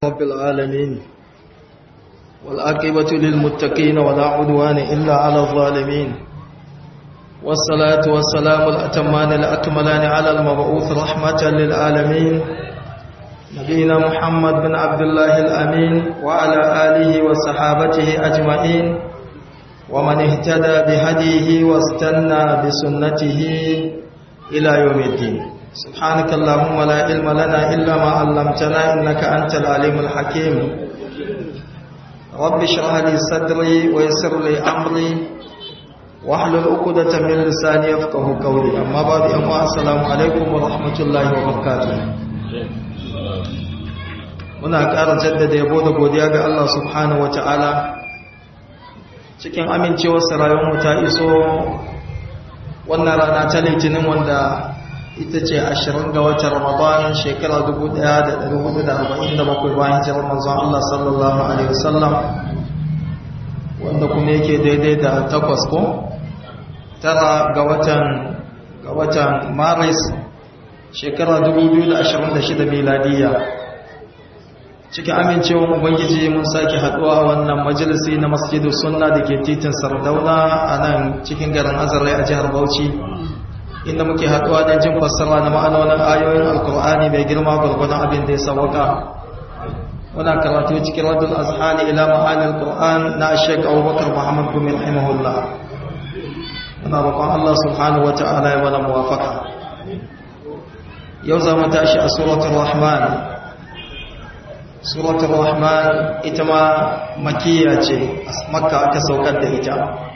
رب العالمين والعاقبة للمتقين ولا عدوان إلا على الظالمين والصلاة والسلام الأتمان الأكملان على المبعوث رحمة للعالمين نبينا محمد بن عبد الله الأمين وعلى آله وصحابته أجمعين ومن اهتدى بهديه واستنى بسنته إلى يوم الدين سبحانك اللهم لا علم لنا إلا ما علمتنا إنك أنت العليم الحكيم رب اشرح لي صدري ويسر لي أمري واحلل عقدة من لساني يفقه قولي أما بعد أما السلام عليكم ورحمة الله وبركاته muna ƙara jaddada yabo da godiya ga Allah subhanahu wa ta'ala cikin amincewarsa rayuwarmu ta iso wannan rana ta litinin wanda ita ce ashirin ga watan ramadan shekara 1447 bayan jirar manzon Allah sallallahu alaihi wasallam wanda kuma yake daidai da takwas ko tara ga watan ga watan maris shekara 2026 miladiyya cikin amincewar ubangiji mun sake haduwa wannan majalisi na masjidu sunna da ke titin sardauna a nan cikin garin azarai a jihar bauchi inda muke haduwa don jin fassara na ma'anonin ayoyin alkur'ani mai girma gwargwadon abin da ya sauwaka muna karatu cikin radul azhani ila ma'anin alkur'an na shek abubakar muhammad bin rahimahullah muna roƙon allah subhanahu wa ta'ala ya mana muwafaka yau za mu tashi a suratul rahman suratul rahman ita ma makiya ce makka aka saukar da ita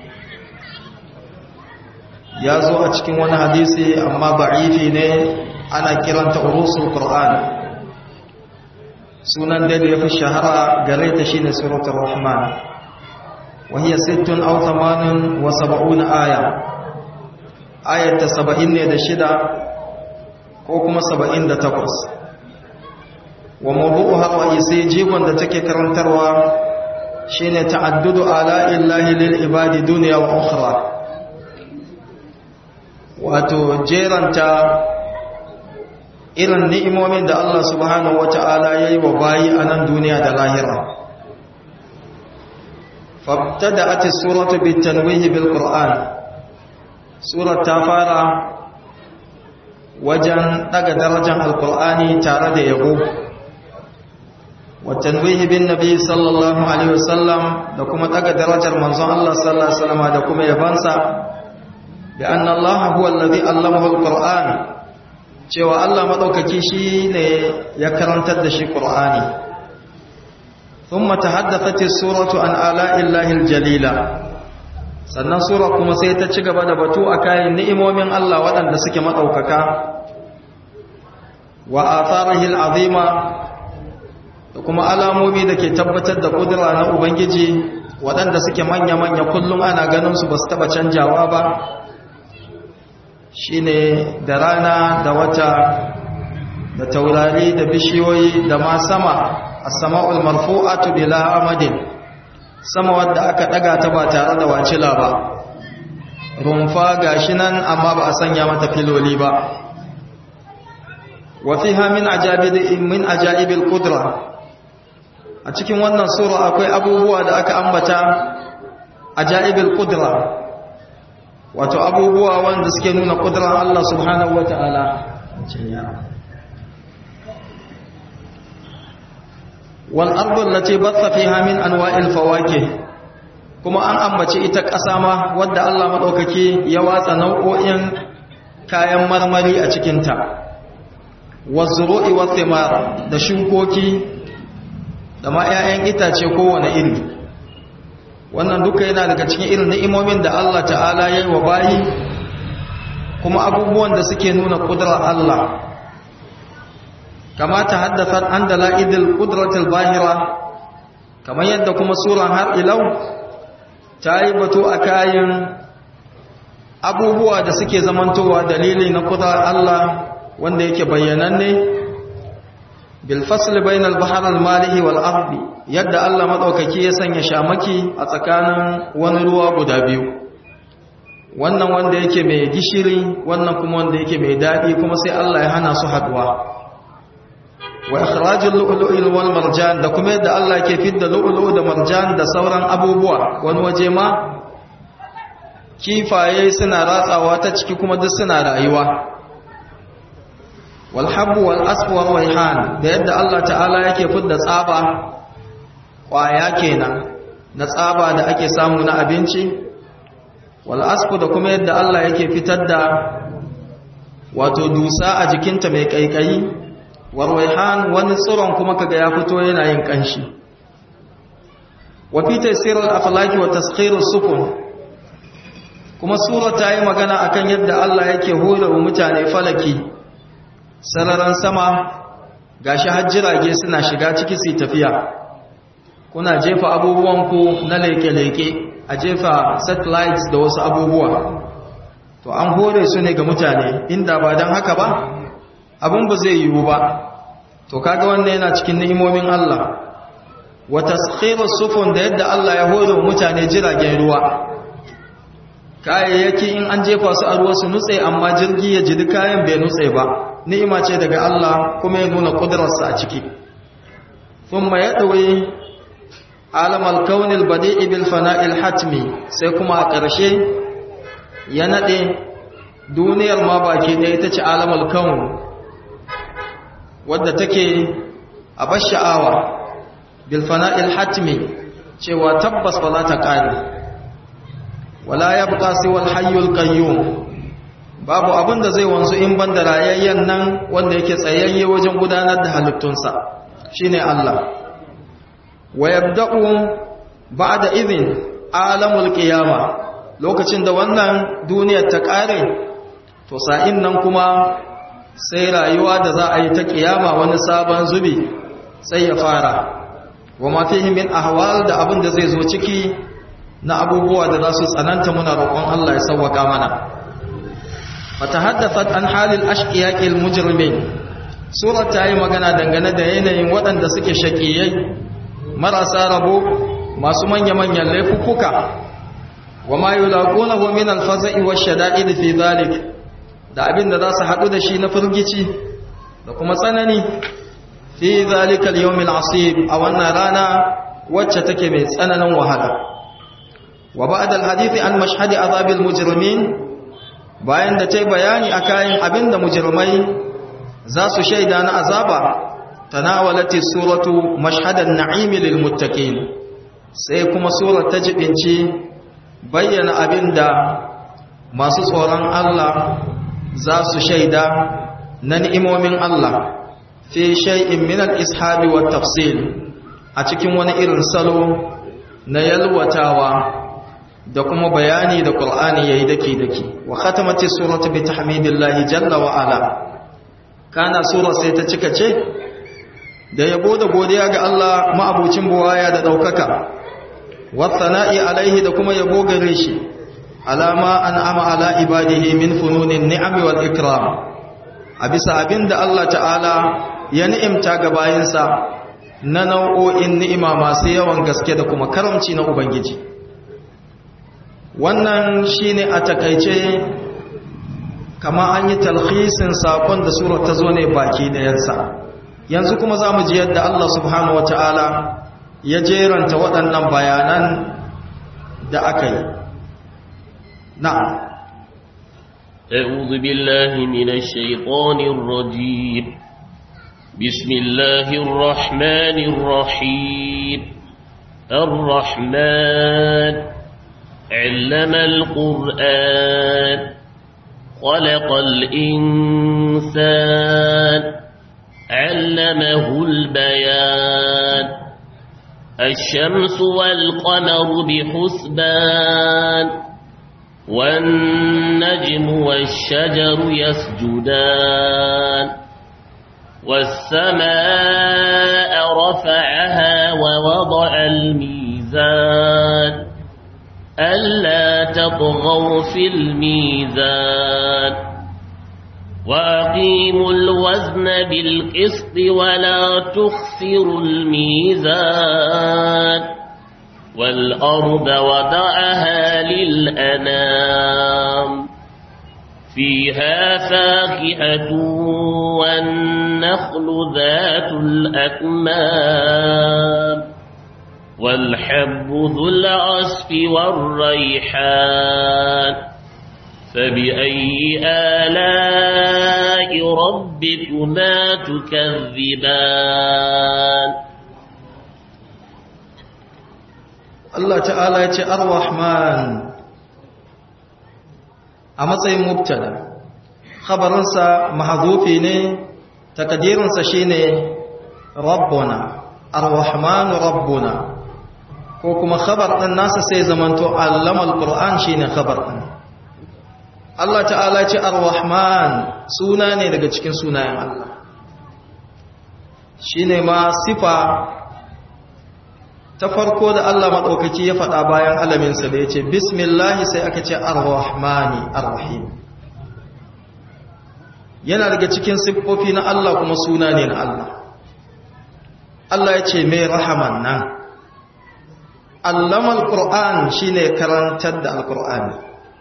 ya zo a cikin wani hadisi amma ba'ifi ne ana kiranta urusul qur'an sunan da ya fi shahara gare ta shine suratul rahman wa hiya sittun aw thamanun wa sab'una aya ayata 70 ne da shida ko kuma 78 wa mawdu'uha ra'isi jigon da take karantarwa shine ta'addudu ala illahi lil ibadi dunya wa ukhra wato jeranta irin ni'imomin da Allah subhanahu wata'ala yayi wa bayi a nan duniya da lahira fabtada'at as-suratu bit-tanwih bil-qur'an surat ta fara wajen daga darajar al-qur'ani tare da yabo والتنويه بالنبي صلى الله عليه وسلم da kuma daga darajar manzon Allah sallallahu alaihi wasallam da kuma yabansa bi anna Allah huwa alladhi allamahu alquran cewa Allah madaukaki shine ya karantar da shi qur'ani thumma tahaddathat as-suratu an ala'i llahi aljalila sannan sura kuma sai ta ci gaba da batu akan ni'imomin Allah waɗanda suke madaukaka wa atharihi al'azima da kuma alamomi da ke tabbatar da kudura na Ubangiji waɗanda suke manya-manya kullum ana ganin su ba su taɓa canjawa ba shi ne da rana da wata da taurari da bishiyoyi da ma sama a sama'ul marfu'atu bila amadin sama wadda aka ɗaga ta ba tare da wacila ba rumfa gashi nan amma ba a sanya mata filoli ba wafiha min aja'ibil kudura a cikin wannan sura akwai abubuwa da aka ambata a ja'ibul qudra wato abubuwa wanda suke nuna qudrar Allah subhanahu wata'ala wal ardu allati batha fiha min anwa'il fawakih kuma an ambaci ita ƙasa ma wadda Allah madaukake ya watsa nau'o'in kayan marmari a cikin ta wazru'i wathimar da shukoki da ma 'ya'yan itace kowane iri wannan duka yana daga cikin irin ni'imomin da Allah ta'ala ya yi wa bayi kuma abubuwan da suke nuna ƙudurar Allah kama ta haddasa an da la'idil ƙuduratul bahira kamar yadda kuma suran har ilau ta yi batu a kayan abubuwa da suke zamantowa dalili na ƙudurar Allah wanda yake bayyananne bilfasl bainal bahr al-malihi wal ardi yadda Allah madaukaki ya sanya shamaki a tsakanin wani ruwa guda biyu wannan wanda yake mai gishiri wannan kuma wanda yake mai dadi kuma sai Allah ya hana su haduwa wa ikhrajul lu'lu'i wal marjan da kuma yadda Allah ke fidda lu'lu'u da marjan da sauran abubuwa wani waje ma kifaye suna ratsawa ta ciki kuma duk suna rayuwa wal habbu wal asfu wal rayhan da yadda Allah ta'ala yake fidda tsaba kwaya kenan na tsaba da ake samu na abinci wal asfu da kuma yadda Allah yake fitar da wato dusa a jikinta mai kaikayi warwaihan wani tsiron kuma kaga ya fito yana yin kanshi wa fi tafsirul aflaki wa taskhirus sufun kuma sura ta yi magana akan yadda Allah yake hore wa mutane falaki sararan sama gashi hajjirage suna shiga ciki su tafiya kuna jefa abubuwanku na leke-leke a jefa satellites da wasu abubuwa to an hore su ne ga mutane inda ba don haka ba abin ba zai yiwu ba to kaga wannan yana cikin ni'imomin Allah wa taskhiru sufun da yadda Allah ya hore wa mutane jiragen ruwa kayayyaki in an jefa su a ruwa su nutse amma jirgi ya jidi kayan bai nutse ba ni'ima ce daga Allah kuma ya nuna kudrarsa a ciki thumma yadwi alam al-kawn al-badi'i bil fana'i al-hatmi sai kuma a ƙarshe ya nade duniyar ma baki ɗaya ita ce alam al-kawn wadda take a bar sha'awa bil fana'il hatmi cewa tabbas ba za ta kare wala yabqa siwal hayyul qayyum babu abin da zai wanzu in banda rayayyen nan wanda yake tsayayye wajen gudanar da halittunsa shine Allah wa yabda'u ba'da idhin alamul qiyama lokacin da wannan duniyar ta kare to sa'in nan kuma sai rayuwa da za a yi ta kiyama wani sabon zubi sai ya fara wa mafihi min ahwal da abin da zai zo ciki na abubuwa da za su tsananta muna roƙon Allah ya sauwaka mana fatahaddathat an halil ashqiyaqil mujrimin surar ta yi magana dangane da yanayin waɗanda suke shaqiyai marasa rabo masu manya-manyan laifuka wa ma yulaqunahu min al-faza'i wash-shada'id fi dhalik da abin da za su haɗu da shi na firgici da kuma tsanani fi zalikal yawmil asib a wannan rana wacce take mai tsananin wahala wa ba'da alhadith an mashhadi azabil mujrimin bayan da tai bayani akan abin da mujrimai za su shaida na azaba tanawalati suratu mashhadan na'im lil muttaqin sai kuma surar ta jibinci bayyana abin da masu tsoron Allah za su shaida na ni'imomin Allah fi shay'in min al-ishabi wa tafsil a cikin wani irin salo na yalwatawa da kuma bayani da Qur'ani yayi dake dake wa khatamati suratu bi tahmidillahi jalla wa ala kana sura sai ta cika ce da yabo da godiya ga Allah ma'abucin buwaya da daukaka wa thana'i alaihi da kuma yabo gare shi alama an ama ala ibadihi min fununin ni'ami wal ikram a bisa abinda Allah ta'ala ya ni'imta ga bayinsa na nau'o'in ni'ima masu yawan gaske da kuma karamci na ubangiji wannan shine a takaice kama an yi talhisin sakon da surar ta zo ne baki dayansa yanzu kuma za mu ji yadda Allah subhanahu wa ta'ala ya jeranta waɗannan bayanan da aka yi نعم أعوذ بالله من الشيطان الرجيم بسم الله الرحمن الرحيم الرحمن علم القرآن خلق الإنسان علمه البيان الشمس والقمر بحسبان والنجم والشجر يسجدان والسماء رفعها ووضع الميزان ألا تطغوا في الميزان وأقيموا الوزن بالقسط ولا تخسروا الميزان والأرض وضعها للأنام فيها فاكهة والنخل ذات الأكمام والحب ذو العصف والريحان فبأي آلاء ربكما تكذبان Allah ta'ala ya ce ar-Rahman a matsayin mubtada khabarinsa mahzufi ne takdirinsa shine rabbuna ar-Rahman rabbuna ko kuma khabar din nasa sai zamanto allama al-Qur'an shine khabar din Allah ta'ala ce ar-Rahman suna ne daga cikin sunayen Allah shine ma sifa ta farko da Allah maɗaukaki ya faɗa bayan alaminsa da ya ce bismillahi sai aka ce ar-rahmani ar-rahim yana daga cikin siffofi na Allah kuma suna ne na Allah Allah ya ce mai rahaman nan allama al-qur'an shine karantar da al-qur'ani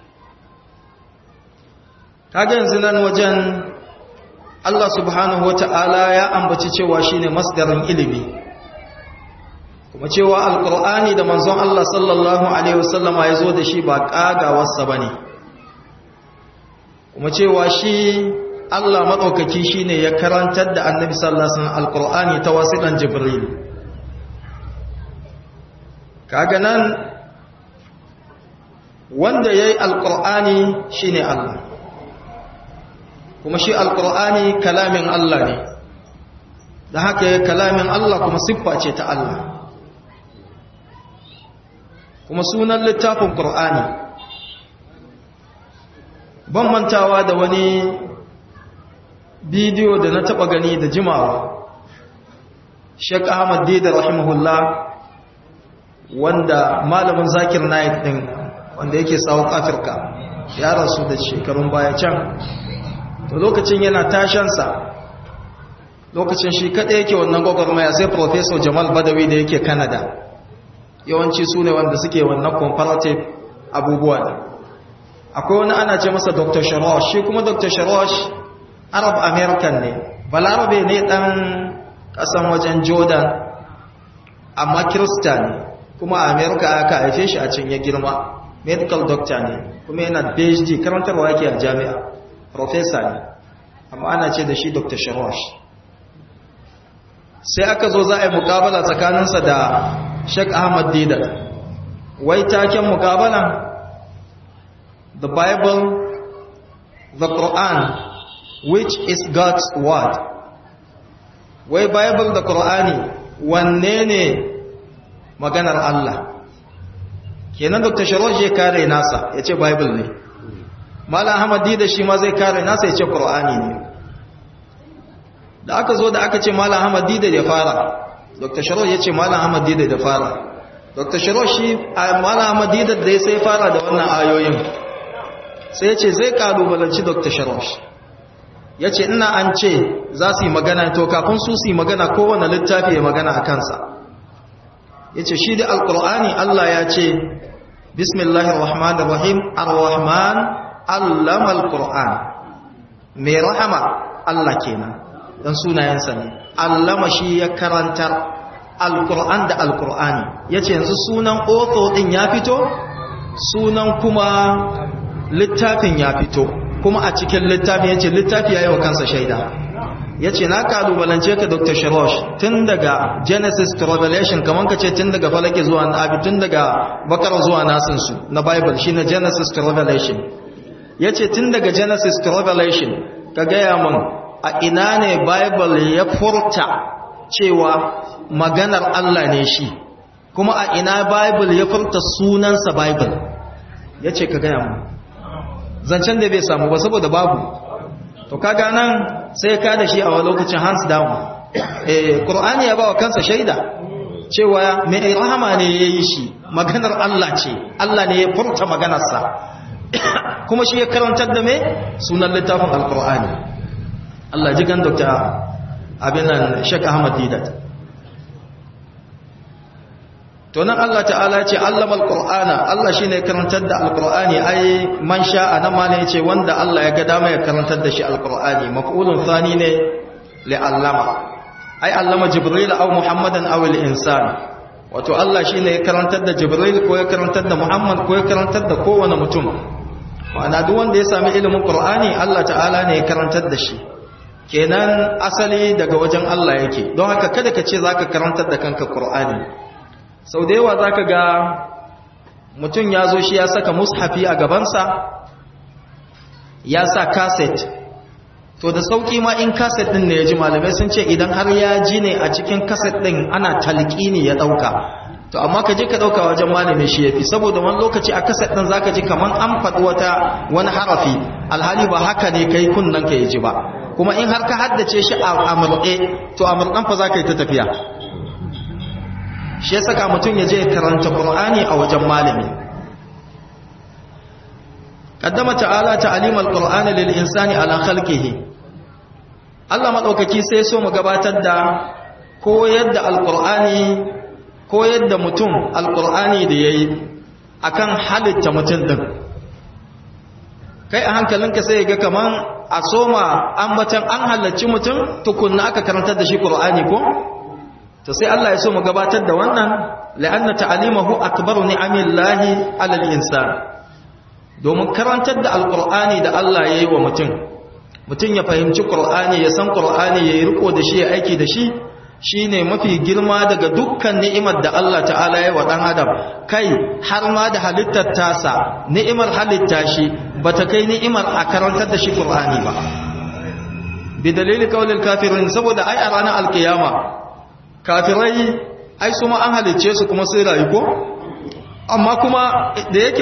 kaga yanzu nan wajen Allah subhanahu wata'ala ya ambaci cewa shine masdarin ilimi kuma cewa alkur'ani da manzon Allah sallallahu alaihi wasallama ya zo da shi ba kagawarsa ba ne kuma cewa shi Allah maɗaukaki shi ne ya karantar da annabi sallallahu alaihi wasallam alkur'ani ta wasiƙan jibril kaga nan wanda ya yi alkur'ani shi ne Allah kuma shi alkur'ani kalamin Allah ne da haka ya kalamin Allah kuma siffa ce ta Allah kuma sunan littafin ƙur'ani ban mantawa da wani bidiyo da na taɓa gani da jimawa Sheikh Ahmad Dida rahimahullah wanda malamin Zakir Naik din wanda yake South Africa ya rasu da shekarun baya can to lokacin yana tashansa lokacin shi kaɗai yake wannan gwagwarmaya sai Professor Jamal Badawi da yake Canada yawanci su ne wanda suke wannan comparative abubuwa ne akwai wani ana ce masa dr sharosh shi kuma dr sharosh arab american ne balarabe ne dan kasan wajen jordan amma kirista ne kuma a america aka haife shi a can ya girma medical doctor ne kuma yana phd karantarwa yake a jami'a professor ne amma ana ce da shi dr sharosh sai aka zo za a yi mukabala tsakaninsa da Sheikh Ahmad Didat wai taken mukabalan the Bible the Quran which is God's word wai Bible da Qur'ani wanne ne maganar Allah kenan Dr. Sharosh ya kare nasa ya ce Bible ne Malam Ahmad Didat shi ma zai kare nasa ya ce Qur'ani ne da aka zo da aka ce Malam Ahmad Didat ya fara dr sharo ya ce malam ahmad dida da fara dr sharo shi malam ahmad dida da ya sai fara da wannan ayoyin sai ya ce zai kalubalanci dr sharo ya ce ina an ce za su yi magana to kafin su su yi magana kowane littafi ya magana a kansa ya ce shi da alkur'ani allah ya ce bismillahir rahmanir rahim ar-rahman allama alkur'an mai rahama allah kenan dan sunayensa ne allama shi ya karantar alkur'an da alkur'ani ya ce yanzu sunan otho din ya fito sunan kuma littafin ya fito kuma a cikin littafin ya ce littafi ya yi wa kansa shaida ya ce na kalubalance ka dr sharosh tun daga genesis to revelation kamar ka ce tun daga falake zuwa abi tun daga bakar zuwa nasinsu na bible shi na genesis to revelation ya ce tun daga genesis to revelation ka gaya mun a ina ne bible ya furta cewa maganar Allah ne shi kuma a ina bible ya furta sunansa bible ya ce ka gaya mu zancen da bai samu ba saboda babu to kaga nan sai ka da shi a wani lokacin hands down eh qur'ani ya bawa kansa shaida cewa mai rahama ne yayi shi maganar Allah ce Allah ne ya furta maganarsa kuma shi ya karantar da me sunan littafin alqur'ani Allah ji kan Dr. abinan Sheikh Ahmad Didat to nan Allah ta'ala ce allama alqur'ana Allah shine karantar da alqur'ani ai man sha'a nan ma ne yace wanda Allah ya ga dama ya karantar da shi alqur'ani maf'ulun thani ne li allama ai allama jibril aw muhammadan aw al-insan wato Allah shine ya karantar da jibril ko ya karantar da muhammad ko ya karantar da kowane mutum ma'ana duk wanda ya sami ilimin qur'ani Allah ta'ala ne ya karantar da shi kenan asali daga wajen Allah yake don haka kada ka ce zaka karantar da kanka qur'ani sau da yawa zaka ga mutum ya zo shi ya saka mushafi a gabansa ya sa kaset to da sauki ma in kaset din ne ya ji malamai sun ce idan har ya ji ne a cikin kaset din ana talqini ya dauka to amma ka je ka dauka wajen malami shi yafi saboda wani lokaci a kaset din zaka ji kaman an faɗi wata wani harafi alhali ba haka ne kai kunnan ka ji ba kuma in har ka haddace shi a amurɗe to amurɗan fa zaka yi ta tafiya shi ya saka mutum ya je karanta qur'ani a wajen malami qaddama ta'ala ta'limal qur'ani lil insani ala khalqihi Allah madaukaki sai so mu gabatar da koyar da alqur'ani koyar da mutum alqur'ani da yayi akan halitta mutum din kai a hankalinka sai ga kaman a soma ambatan an halarci mutum tukunna aka karantar da shi qur'ani ko to sai Allah ya so mu gabatar da wannan la'anna ta'limahu akbaru ni'amillahi 'ala al-insan domin karantar da alqur'ani da Allah yayi wa mutum mutum ya fahimci qur'ani ya san qur'ani yayi riko da shi ya aiki da shi shine mafi girma daga dukkan ni'imar da Allah ta'ala ya wa dan adam kai har ma da halittar tasa ni'imar halitta shi bata kai ni'imar a karantar da shi qur'ani ba bi dalili qaulil kafirin saboda ai a ranar alkiyama kafirai ai su ma an halicce su kuma sai rayu ko amma kuma da yake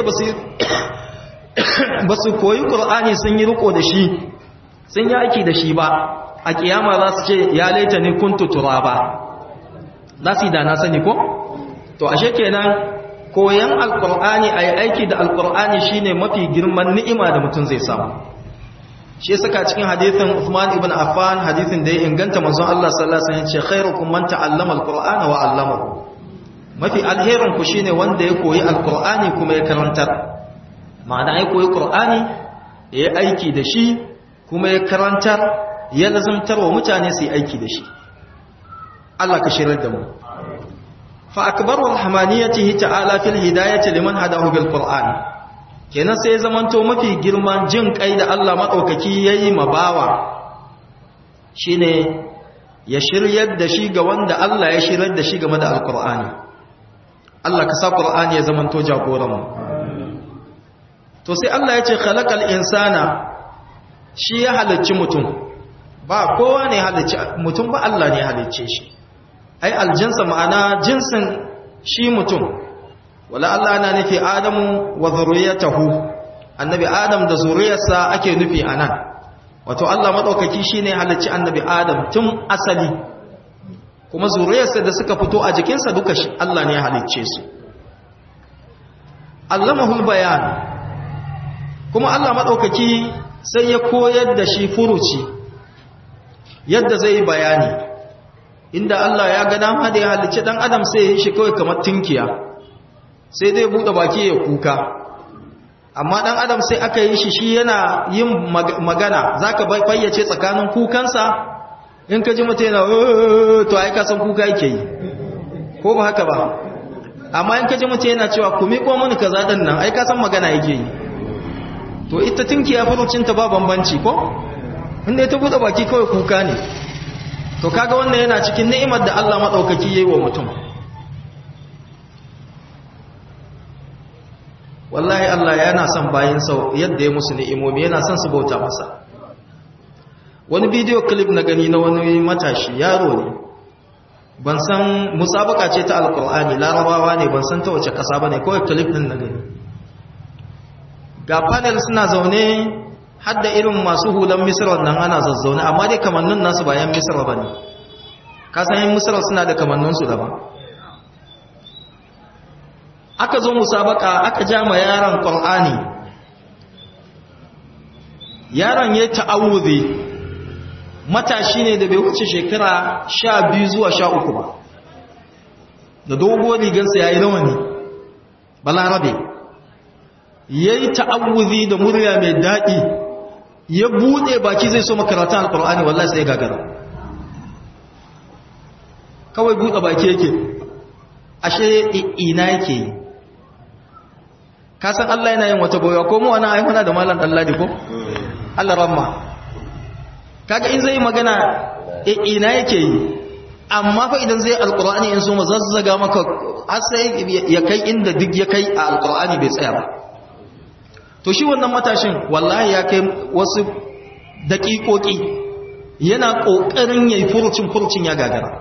ba su koyi ƙur'ani sun yi riko da shi sun yi aiki da shi ba a kiyama za su ce ya laita ni kuntu turaba za su yi da na sani ko to ashe kenan koyan alƙur'ani a yi aiki da alƙur'ani shine mafi girman ni'ima da mutum zai samu shi saka cikin hadithin Uthman ibn Affan hadithin da ya inganta manzon Allah sallallahu alaihi wasallam ce khairukum man ta'allama al-Qur'ana wa 'allamahu mafi alherin ku shine wanda ya koyi al-Qur'ani kuma ya karantar ma'ana ya koyi Qur'ani ya yi aiki da shi kuma ya karantar ya lazumtar wa mutane su yi aiki da shi Allah ka shirar da mu fa akbaru rahmaniyatihi ta'ala fil hidayati liman hadahu bil Qur'an kenan sai zamanto mafi girman jin kai da Allah maɗaukaki ya yi mabawa shi ne ya shiryar da shi ga wanda Allah ya shiryar da shi game da alkur'ani Allah ka sa ƙur'ani ya zamanto jagoranmu to sai Allah ya ce khalaqal insana shi ya halicci mutum ba kowa ne halicci mutum ba Allah ne halicce shi ai aljinsa ma'ana jinsin shi mutum wala Allah ana nufi Adamu wa zuriyatahu annabi Adam da zuriyarsa ake nufi anan wato Allah madaukaki shine halacci annabi Adam tun asali kuma zuriyarsa da suka fito a jikinsa duka shi Allah ne ya halicce su Allamahul bayan kuma Allah madaukaki sai ya koyar da shi furuci yadda zai bayani inda Allah ya ga dama da ya halicci dan Adam sai ya yi shi kawai kamar tinkiya sai dai buɗe baki ya kuka amma ɗan adam sai aka yi shi shi yana yin magana za ka fayyace tsakanin kukansa in ka ji mutu yana to ai kasan kuka yake yi ko ba haka ba amma in ka ji mutu yana cewa ku miƙo mini ka zaɗin nan ai kasan magana yake yi to ita tinki ya farucinta ba bambanci ko inda ya ta buɗe baki kawai kuka ne to kaga wannan yana cikin ni'imar da Allah maɗaukaki ya yi wa mutum wallahi Allah yana son bayansa yadda ya musu ni'imomi yana son su bauta masa wani bidiyo clip na gani na wani matashi yaro ne ban san musabaka ce ta alkur'ani larabawa ne ban san ta wace kasa ba ne kawai clip din na gani ga panel suna zaune hadda irin masu hulan misra nan ana zazzaune amma dai kamannin nasu bayan misra ba ne kasan yin misra suna da kamanninsu daban aka zo musabaka aka ja ma yaron qur'ani yaron ya ta'awuzi matashi ne da bai wuce shekara 12 zuwa 13 ba da dogon rigarsa yayi rawani balarabe yayi ta'awuzi da murya mai dadi ya bude baki zai so makaratun alqur'ani wallahi sai gagara kawai bude baki yake ashe ina yake yi ka san Allah yana yin wata boya ko mu wani ayyuna da malam dalladi ko Allah ramma kaga in zai magana ina yake yi amma fa idan zai alqur'ani in so mu zazzaga maka har sai ya kai inda duk ya kai a alqur'ani bai tsaya ba to shi wannan matashin wallahi ya kai wasu daƙiƙoƙi yana ƙoƙarin yayi furucin furucin ya gagara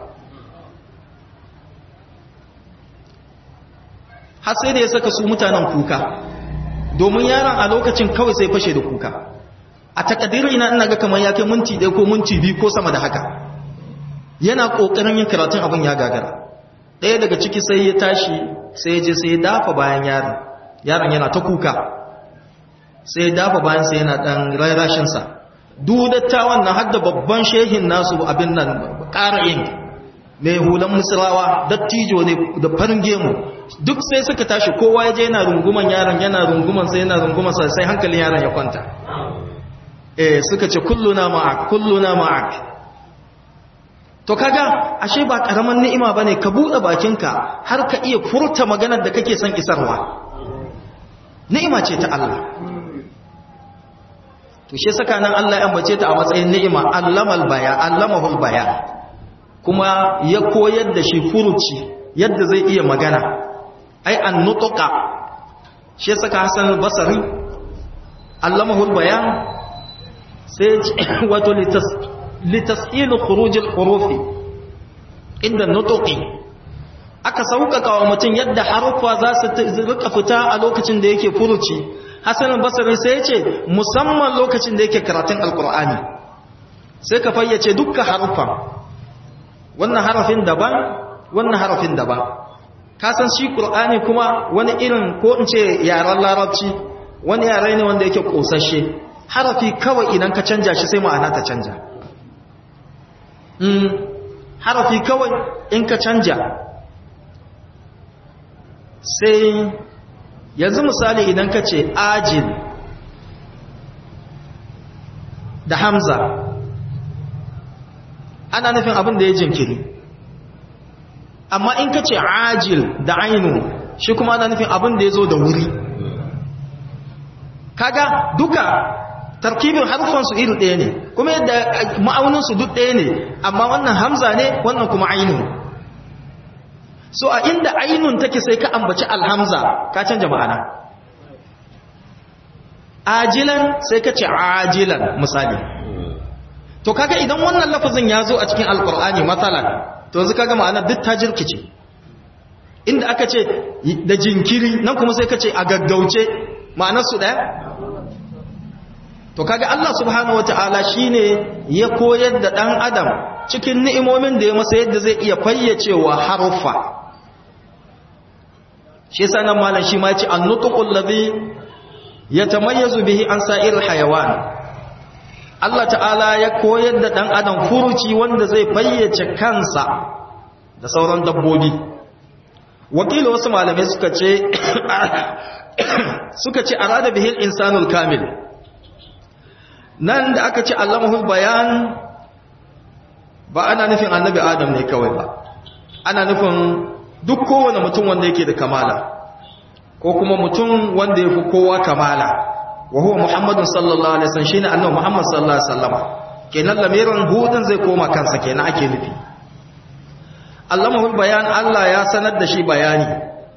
har sai da ya saka su mutanen kuka domin yaron a lokacin kawai sai fashe da kuka a takadirin ina ina ga kamar ya kai minti ɗaya ko minti biyu ko sama da haka yana ƙoƙarin yin karatun abin ya gagara ɗaya daga ciki sai ya tashi sai ya je sai ya dafa bayan yaron yaron yana ta kuka sai ya dafa bayan sai yana ɗan rarashinsa dudattawan na har da babban shehin nasu abin nan ƙara yin mai hulan musulawa dattijo ne da farin gemu duk sai suka tashi kowa ya je yana runguman yaron yana runguman sai yana runguman sa sai hankalin yaron ya kwanta eh suka ce kulluna ma'ak kulluna ma'ak to kaga ashe ba karaman ni'ima bane ka bude bakinka har ka iya furta maganar da kake son isarwa ni'ima ce ta Allah to shi saka nan Allah ya ambace ta a matsayin ni'ima allamal baya allamahul baya kuma ya koyar da shi furuci yadda zai iya magana ai an nutuka shi saka Hassan al-Basri allamahul bayan sai wato litas'il khuruj al-huruf inda nutuqi aka sauƙaƙa wa mutum yadda harufa za su rika fita a lokacin da yake furuci Hassan al-Basri sai ya ce musamman lokacin da yake karatun alqur'ani sai ka fayyace dukkan harufa wannan harafin daban wannan harafin daban ka san shi qur'ani kuma wani irin ko in ce yaran larabci wani yare ne wanda yake kosashe harafi kawai idan ka canja shi sai ma'ana ta canja mm harafi kawai in ka canja sai yanzu misali idan ka ce ajil da hamza ana nufin abin da ya jinkiri amma in ka ce ajil da ainu shi kuma ana nufin abin da ya zo da wuri kaga duka tarkibin harfansu iri ɗaya ne kuma yadda ma'auninsu duk ɗaya ne amma wannan hamza ne wannan kuma ainu so a inda ainun take sai ka ambaci alhamza ka canja ma'ana ajilan sai ka ce ajilan misali to kaga idan wannan lafazin ya zo a cikin alkur'ani matsala to yanzu kaga ma'ana duk ta jirkice inda aka ce da jinkiri nan kuma sai ka ce a gaggauce ma'anarsu ɗaya to kaga Allah subhanahu wata'ala shine ya koyar da ɗan adam cikin ni'imomin da ya masa yadda zai iya fayyacewa haruffa shi yasa nan malam shi ma ya ce an-nutqul ladhi yatamayyazu bihi an sa'iril hayawan Allah ta'ala ya koyar da ɗan adam furuci wanda zai fayyace kansa da sauran dabbobi wakili wasu malamai suka ce suka ce arada bihil insanul kamil nan da aka ce allamahul bayan ba ana nufin annabi adam ne kawai ba ana nufin duk kowane mutum wanda yake da kamala ko kuma mutum wanda ya fi kowa kamala wa huwa muhammadun sallallahu alaihi wasallam shine annabi muhammad sallallahu alaihi wasallam kenan lamirin hudun zai koma kansa kenan ake nufi allamahul bayan Allah ya sanar da shi bayani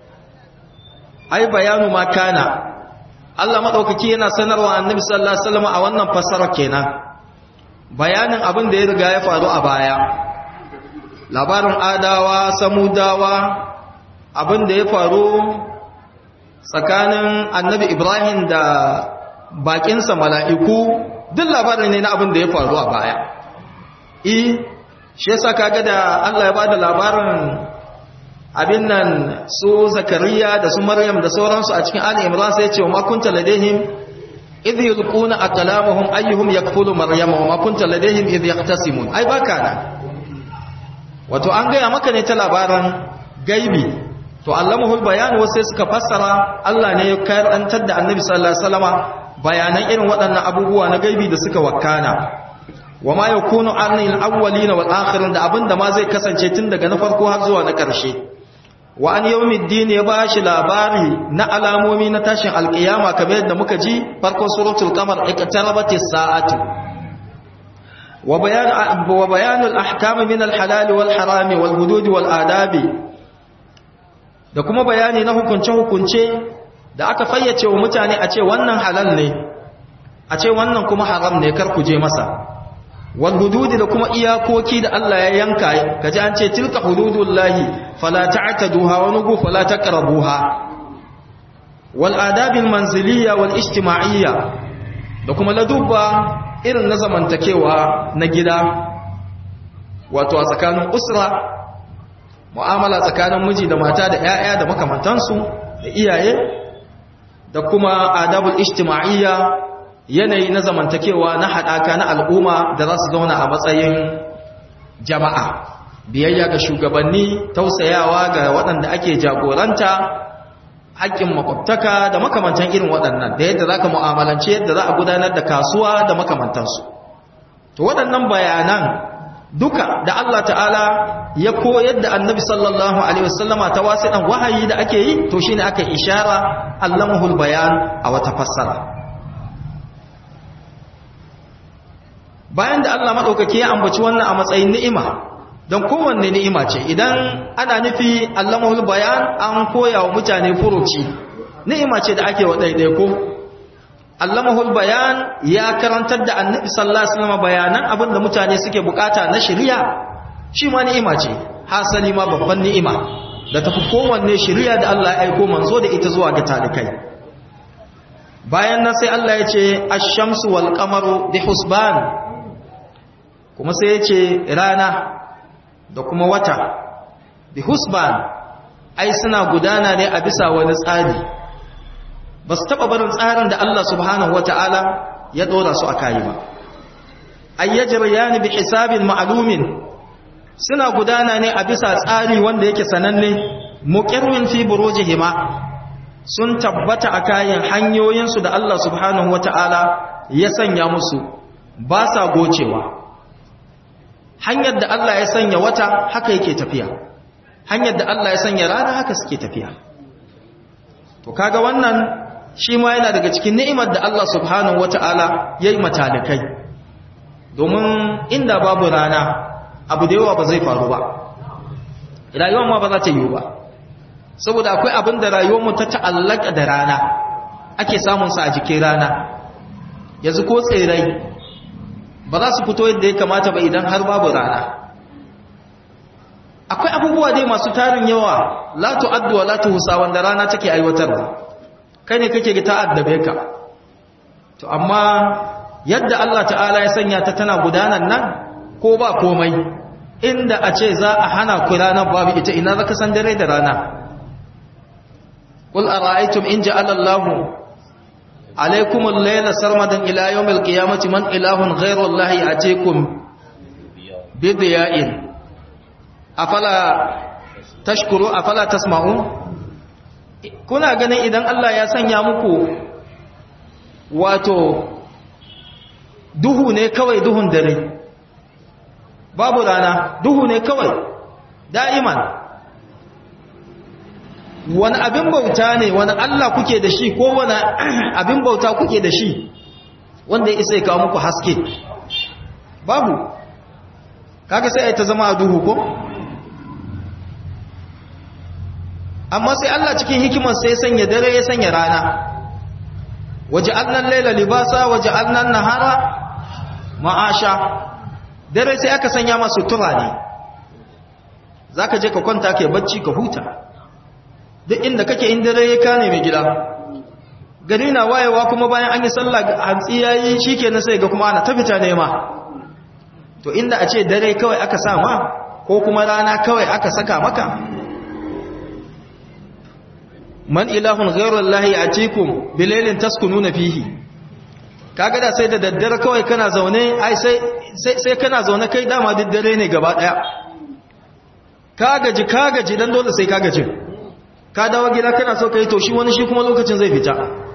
ai bayanu ma kana Allah madaukaki yana sanarwa annabi sallallahu alaihi wasallam a wannan fasara kenan bayanin abin da ya riga ya faru a baya labarin adawa samudawa abin da ya faru tsakanin annabi ibrahim da bakinsa mala'iku duk labarin ne na abin da ya faru a baya i shi yasa kaga da Allah ya bada labarin abin nan su zakariya da su maryam da sauransu a cikin ali imran sai ya ce wa ma kunta ladaihim idh yulquna aqlamahum ayyuhum yakfulu maryama wa ma kunta ladaihim idh yaqtasimun ai baka na wato an gaya maka ne ta labaran gaibi to allamahul bayan wasu suka fassara Allah ne ya karantar da annabi sallallahu alaihi wasallama bayanan irin waɗannan abubuwa na gaibi da suka wakana wa ma yakunu anil awwalina wal akhirin da abinda ma zai kasance tun daga na farko har zuwa na ƙarshe wa an yawmiddin ya bashi labari na alamomi na tashin alƙiyama kamar yadda muka ji farkon suratul qamar iqtarabatis sa'atu wa bayan wa bayanul ahkam min al halal wal haram wal hudud wal adabi da kuma bayani na hukunce hukunce da aka fayyace wa mutane a ce wannan halal ne a ce wannan kuma haram ne kar ku je masa wal hududi da kuma iyakoki da Allah ya yanka kaji an ce tilka hududullahi fala ta'taduha wa nugu fala taqrabuha wal adabil manziliyya wal ijtima'iyya da kuma ladubba irin na zamantakewa na gida wato a tsakanin usra mu'amala tsakanin miji da mata da ƴaƴa da makamantansu da iyaye da kuma adabul ijtima'iyya yanayi na zamantakewa na haɗaka na al'umma da za su zauna a matsayin jama'a biyayya ga shugabanni tausayawa ga waɗanda ake jagoranta haƙƙin makwabtaka da makamantan irin waɗannan da yadda za ka mu'amalance yadda za a gudanar da kasuwa da makamantansu to waɗannan bayanan duka da Allah ta'ala ya koyar da annabi sallallahu alaihi wasallama ta wasiɗan wahayi da ake yi to shine aka ishara allamahul bayan a wata fassara bayan da Allah maɗaukaki ya ambaci wannan a matsayin ni'ima don kowanne ni'ima ce idan ana nufi allamahul bayan an koya wa mutane furuci ni'ima ce da ake wa ɗaiɗaiko allamahul bayan ya karantar da annabi sallallahu alaihi wasallam bayanan abin da mutane suke bukata na shari'a shi ma ni'ima ce hasali ma babban ni'ima da tafi kowanne shari'a da Allah ya aiko manzo da ita zuwa ga talikai bayan nan sai Allah ya ce ash-shamsu wal qamaru bi husban kuma sai ya ce rana da kuma wata bi husban ai suna gudana ne a bisa wani tsari ba su taɓa barin tsarin da Allah subhanahu wa ta'ala ya ɗora su a kayi ba ai ya jirya bi hisabin ma'alumin suna gudana ne a bisa tsari wanda yake sananne muƙirwin fi burujihima sun tabbata a kayan hanyoyinsu da Allah subhanahu wa ta'ala ya sanya musu ba sa gocewa hanyar da Allah ya sanya wata haka yake tafiya hanyar da Allah ya sanya rana haka suke tafiya to kaga wannan shi ma yana daga cikin ni'imar da Allah subhanahu wata'ala yayi matalikai domin inda babu rana abu da yawa ba zai faru ba rayuwar ma ba za ta yiwu ba saboda akwai abin da rayuwar mu ta ta'allaka da rana ake samun sa a jikin rana yanzu ko tsirrai ba za su fito yadda ya kamata ba idan har babu rana akwai abubuwa dai masu tarin yawa la tu'addu wa la tuhsa wanda rana take aiwatarwa kai ne kake ga ta'addabe ka to amma yadda Allah ta'ala ya sanya ta tana gudanar nan ko ba komai inda a ce za a hana ku ranar babu ita ina zaka san dare da rana qul ara'aytum in ja'ala Allahu عليكم الليل سرمدا إلى يوم القيامة من إله غير الله يأتيكم بضياء أفلا تشكروا أفلا تسمعون kuna ganin idan Allah ya sanya muku wato duhu ne kawai duhun dare babu rana duhu ne kawai da'iman wani abin bauta ne wani Allah kuke da shi ko wani abin bauta kuke da shi wanda ya isa ya kawo muku haske babu kaga sai ta zama a duhu ko amma sai Allah cikin hikimar sai sanya dare ya sanya rana waje annan laila libasa waje annan nahara ma'asha dare sai aka sanya masu tura ne zaka je ka kwanta kai bacci ka huta duk inda kake in dare ya kane mai gida gari na wayewa kuma bayan an yi sallah hantsi yayi shikenan sai ga kuma ana ta fita nema to inda a ce dare kawai aka sa ma ko kuma rana kawai aka saka maka man ilahun ghairullahi atikum bilailin taskununa fihi kaga da sai da daddare kawai kana zaune ai sai sai kana zaune kai dama duk dare ne gaba daya ka gaji ka gaji dan dole sai ka gaji ka dawo gida kana so ka yi to shi wani shi kuma lokacin zai fita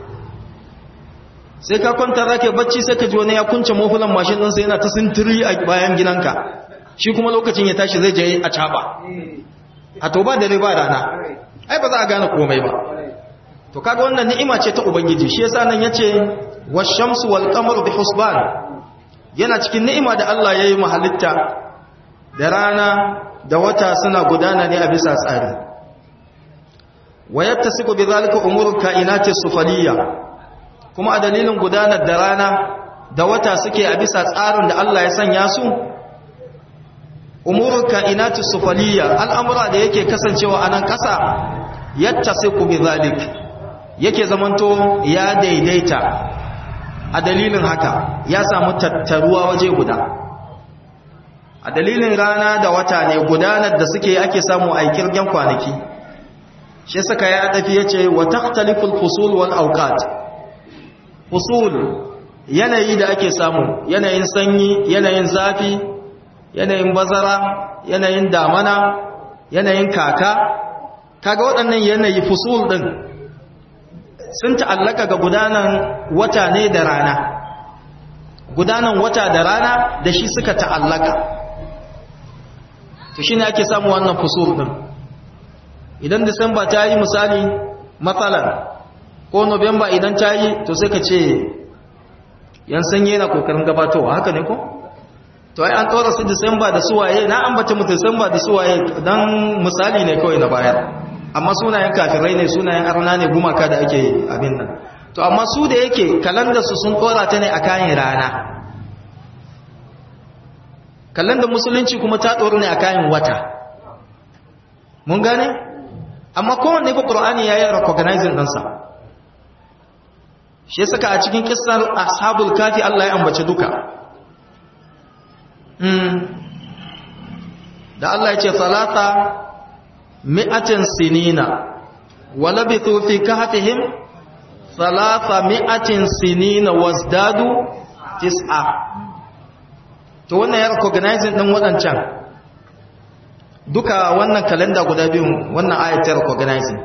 sai ka kwanta za ka bacci sai ka ji wani ya kunce mafulan mashin ɗinsa yana ta sintiri a bayan gidanka shi kuma lokacin ya tashi zai je a caɓa a to ba dare ba rana ai ba za a gane komai ba to kaga wannan ni'ima ce ta ubangiji shi yasa nan yace wash-shamsu wal-qamaru bi husban yana cikin ni'ima da Allah yayi mu halitta da rana da wata suna gudana ne a bisa tsari wa yattasiqu bi zalika umuru kainati sufaliyya kuma a dalilin gudanar da rana da wata suke a bisa tsarin da Allah ya sanya su umuru kainati sufaliyya al'amura da yake kasancewa a nan ƙasa yattasiqu bi zalika yake zamanto ya daidaita a dalilin haka ya samu tattaruwa waje guda a dalilin rana da wata ne gudanar da suke ake samu a kirgen kwanaki shi saka ya dafi ya ce wa takhtaliful fusul wal awqat fusul yanayi da ake samu yanayin sanyi yanayin zafi yanayin bazara yanayin damana yanayin kaka kaga waɗannan yanayi fusul din sun ta'allaka ga gudanan wata ne da rana gudanan wata da rana da shi suka ta'allaka to shi ne ake samu wannan fusur ɗin idan disamba ta yi misali matsalar ko nobamba idan ta yi to sai ka ce yan sanye na kokarin gabatowa haka ne ko? to ai an tsora su disamba da suwaye na ambata mu disamba da suwaye don misali ne kawai na bayar amma sunayen kafirai ne sunayen arna ne gumaka da ake abin nan to amma su da yake kalandarsu sun tsora ta ne a kayan rana kalandar musulunci kuma ta tsoro ne a kayan wata mun gane amma kowanne fa qur'ani ya yi recognizing ɗansa shi ya saka a cikin kissar ashabul kafi Allah ya ambace duka da Allah ya ce salata mi'atin sinina wa labithu fi kahfihim salata mi'atin sinina wasdadu tis'a to wannan ya recognizing din wadancan duka wannan kalenda guda biyu wannan ayat ta recognizing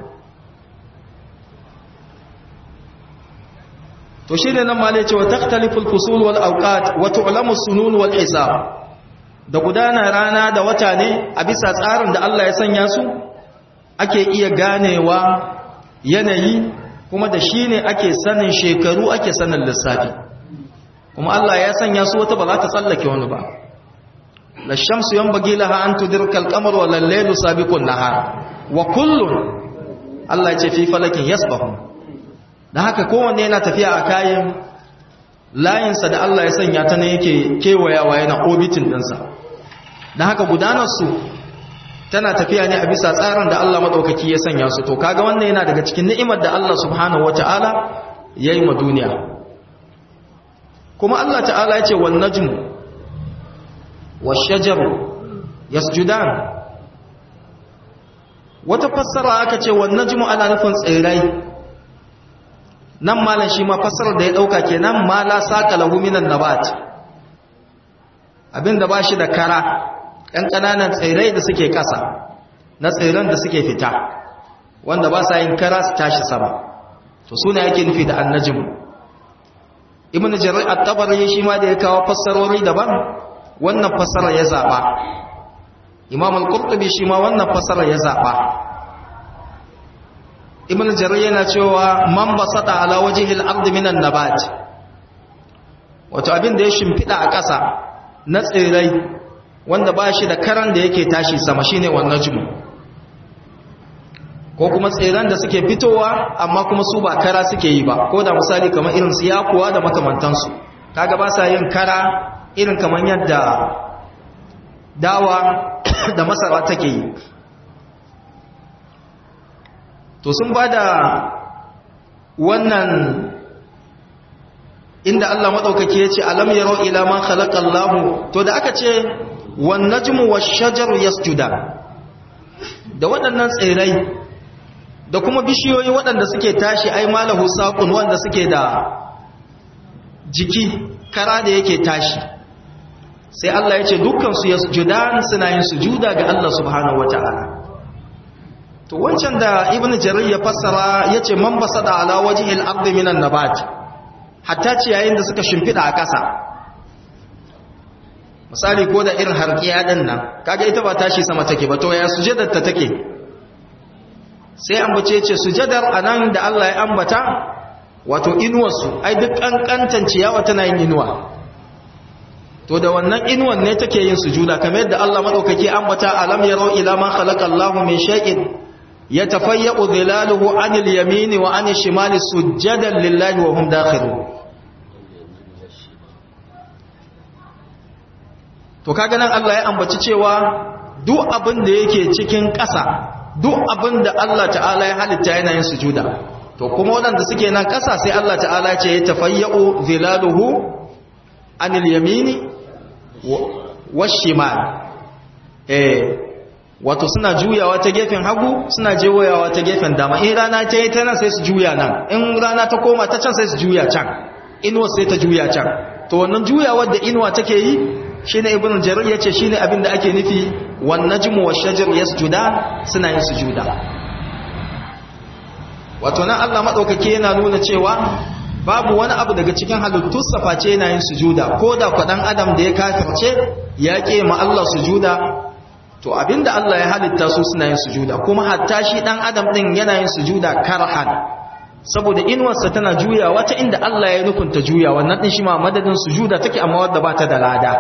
to shi ne nan ma ne cewa takhtaliful fusul wal awqat wa tu'lamu sunun wal hisab da gudana rana da wata ne a bisa tsarin da Allah ya sanya su ake iya ganewa yanayi kuma da shi ne ake sanin shekaru ake sanin lissafi kuma Allah ya sanya su wata ba za ta tsallake wani ba la shamsu yanbaghi laha an tudrika al-qamar wa al-laylu sabiqun nahar wa kullun Allah ya ce fi falakin yasbahu dan haka kowanne yana tafiya a kayan layinsa da Allah ya sanya ta ne yake kewayawa yana orbitin ɗinsa dan haka gudanar su tana tafiya ne a bisa tsarin da Allah madaukaki ya sanya su to kaga wannan yana daga cikin ni'imar da Allah subhanahu wataala yayi ma duniya kuma Allah ta'ala ya ce wan najmu wash-shajaru yasjudan wata fassara aka ce wan najmu ana nufin tsirrai nan malan shi ma fassarar da ya dauka kenan ma la saqa lahu minan nabat abinda bashi da kara ɗan ƙananan tsirrai da suke ƙasa na tsirran da suke fita wanda ba sa yin kara su tashi sama to suna yake nufi da annajmu ibn jarir at-tabari shi ma da ya kawo fassarori daban wannan fassara ya zaba imam al-qurtubi shi ma wannan fassara ya zaba ibn jarir yana cewa man basata ala wajhi al-ard min an-nabat wato abin da ya shimfida a ƙasa na tsirai wanda ba shi da karan da yake tashi sama shine wannan jumu ko kuma tsiran da suke fitowa amma kuma su ba kara suke yi ba ko da misali kamar irin su yakuwa da makamantansu kaga ba sa yin kara irin kamar yadda dawa da masara take yi to sun ba da wannan inda Allah maɗaukaki ya ce alam yaro ila man khalaqallahu to da aka ce wan najmu wash-shajaru yasjuda da waɗannan tsirai da kuma bishiyoyi waɗanda suke tashi ai malahu saqun wanda suke da jiki kara da yake tashi sai Allah ya ce dukkan su yasjudan suna yin sujuda ga Allah subhanahu wataala to wancan da ibnu jarir ya fassara yace man basada ala wajhil ardi minan nabat hatta ciyayin da suka shimfida a ƙasa misali ko da irin harkiya din nan kaga ita ba tashi sama take ba to ya sujadar ta take sai ambace ce sujadar anan da Allah ya ambata wato inuwar su ai duk kankantan ciyawa tana yin inuwa to da wannan inuwan ne take yin sujuda kamar yadda Allah madaukake ambata alam yarau ila ma khalaqa Allahu min shay'in yatafayya'u dhilaluhu 'anil yamini wa 'anil shimali sujadan lillahi wa hum dakhilun to kaga nan Allah ya ambaci cewa duk abin da yake cikin ƙasa duk abin da Allah ta'ala ya halitta yana yin sujuda to kuma waɗanda suke nan ƙasa sai Allah ta'ala ce ya tafayya'u zilaluhu anil yamini washimal eh wato suna juyawa ta gefen hagu suna jewayawa ta gefen dama in rana ta yi ta nan sai su juya nan in rana ta koma ta can sai su juya can inuwa sai ta juya can to wannan juyawar da inuwa take yi shine ibnu jarir yace shine abin da ake nufi wan najmu wash-shajar yasjudan suna yin sujuda wato nan Allah madaukake yana nuna cewa babu wani abu daga cikin halittu saface yana yin sujuda ko da kwadan adam da ya kafirce ya ke ma Allah sujuda to abinda Allah ya halitta su suna yin sujuda kuma hatta shi dan adam din yana yin sujuda karhan saboda inuwarsa tana juyawa ta inda Allah ya nukunta juya wannan din shi ma madadin sujuda take amma wadda ba ta da lada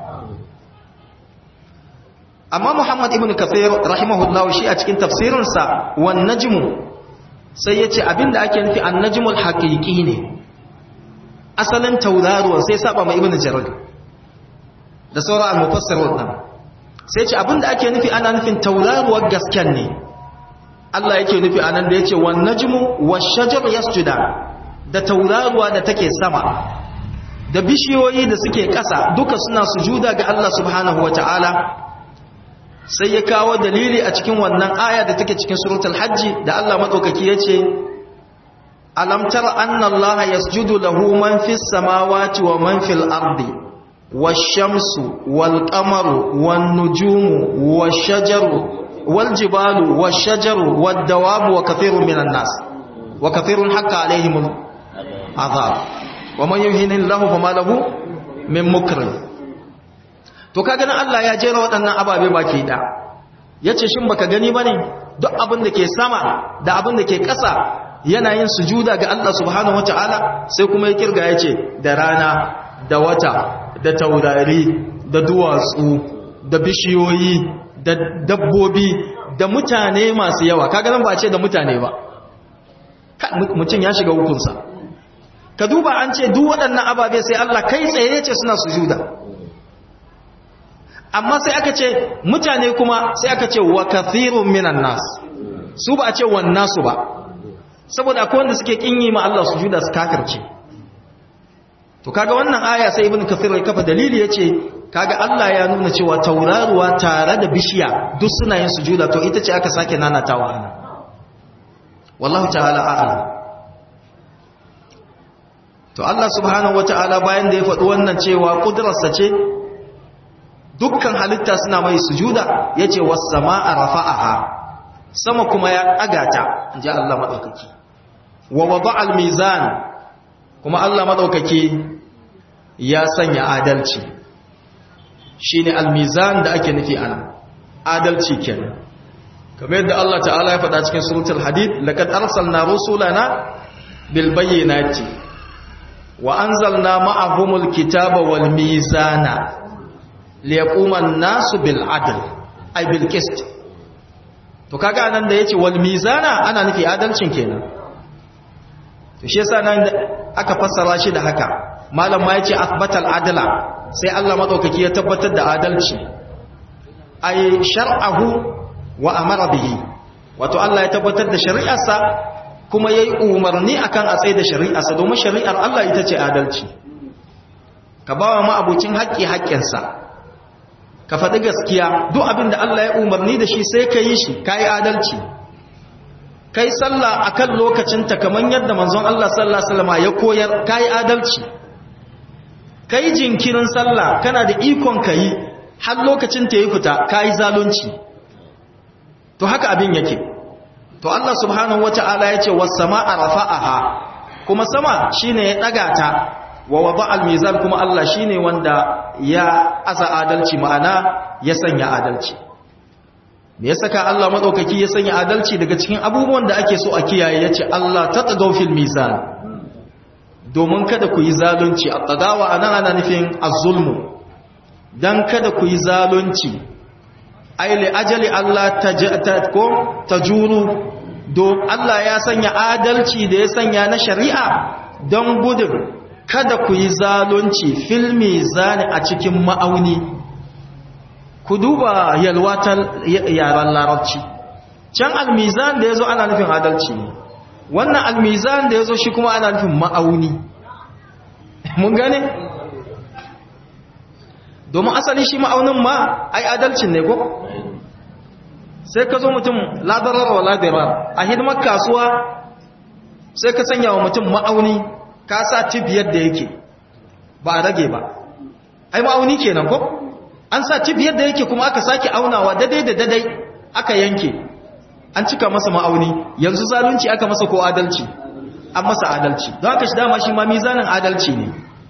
amma Muhammad ibn Kathir rahimahullahu shi a cikin tafsirinsa wan najmu sai yace abinda ake nufi an najmul haqiqi ne asalin tauraruwa sai saba mai ibn Jarir da sauran al-mufassirun nan sai yace abinda ake nufi ana nufin tauraruwar gasken ne Allah yake nufi anan da yace wan najmu wash-shajaru yasjuda da tauraruwa da take sama da bishiyoyi da suke ƙasa duka suna sujuda ga Allah subhanahu wataala sai ya kawo dalili a cikin wannan aya da take cikin suratul hajji da Allah madaukaki yace alam tara anna allaha yasjudu lahu man fis samawati wa man fil ardi wash-shamsu wal-qamaru wan-nujumu wash-shajaru wal-jibalu wash-shajaru wad-dawabu wa kathirun minan nas wa kathirun haqqa alaihim azab wa man yuhinillahu fama lahu min mukrim to ka ganin Allah ya jera waɗannan ababe baki da yace shin baka gani bane duk abin da ke sama da abin da ke ƙasa yana yin sujuda ga Allah subhanahu wataala sai kuma ya kirga yace da rana da wata da taurari da duwatsu da bishiyoyi da dabbobi da mutane masu yawa kaga nan ba ce da mutane ba mutum ya shiga hukunsa ka duba an ce duk waɗannan ababe sai Allah kai tsaye yace suna sujuda amma sai aka ce mutane kuma sai aka ce wa kathirun minan nas su ba a ce wan nasu ba saboda akwai wanda suke kinyi ma Allah sujuda su kafirce to kaga wannan aya sai ibnu kathir ya kafa dalili yace kaga Allah ya nuna cewa tauraruwa tare da bishiya duk suna yin sujuda to ita ce aka sake nanatawa ana wallahu ta'ala a'lam to Allah subhanahu wataala bayan da ya faɗi wannan cewa kudrarsa ce dukkan halitta suna mai sujuda yace was samaa rafa'aha sama kuma ya agata inji Allah madaukaki wa wada'a al-mizan kuma Allah madaukaki ya sanya adalci shine al-mizan da ake nufi ana adalci kenan kamar yadda Allah ta'ala ya faɗa cikin suratul hadid laqad arsalna rusulana bil bayyinati wa anzalna ma'ahumul kitaba wal mizana liyaquman nasu bil adl ay bil qist to kaga nan da yace wal mizana ana nufi adalcin kenan to shi yasa nan aka fassara shi da haka malam ma yace athbatal adla sai Allah madaukaki ya tabbatar da adalci ay shar'ahu wa amara bihi wato Allah ya tabbatar da shari'arsa kuma yayi umarni akan a tsaye da shari'arsa domin shari'ar Allah ita ce adalci ka bawa ma abucin haƙƙi haƙƙinsa ka faɗi gaskiya duk abin da Allah ya umarni da shi sai ka yi shi ka yi adalci kai sallah a kan lokacinta kamar yadda manzon Allah sallah salama ya koyar ka yi adalci kai jinkirin sallah kana da ikon kai har lokacin ta yi fita kai zalunci to haka abin yake to Allah subhanahu wata'ala ya ce was samaa rafa'aha kuma sama shine ya daga ta wa wada al-mizan kuma Allah shine wanda ya aza adalci ma'ana ya sanya adalci me ya saka Allah madaukaki ya sanya adalci daga cikin abubuwan da ake so a kiyaye yace Allah tatagaw fil mizan domin kada ku yi zalunci at-tagawa anan ana nufin az-zulmu dan kada ku yi zalunci ai li ajali Allah tajata ko tajuru do Allah ya sanya adalci da ya sanya na shari'a don gudun kada ku yi zalunci fil mizani a cikin ma'auni ku duba yalwatar yaran larabci can almizan da ya zo ana nufin adalci ne wannan almizan da ya zo shi kuma ana nufin ma'auni mun gane? domin asali shi ma'aunin ma ai adalcin ne ko? sai ka zo mutum ladarar wa ladarar a hidimar kasuwa sai ka sanya wa mutum ma'auni ka sa tip yadda yake ba a rage ba ai ma'auni kenan ko? an sa cif yadda yake kuma aka sake aunawa dadai da dadai aka yanke an cika masa ma'auni yanzu zalunci aka masa ko adalci an masa adalci don haka shi dama shi ma mizanin adalci ne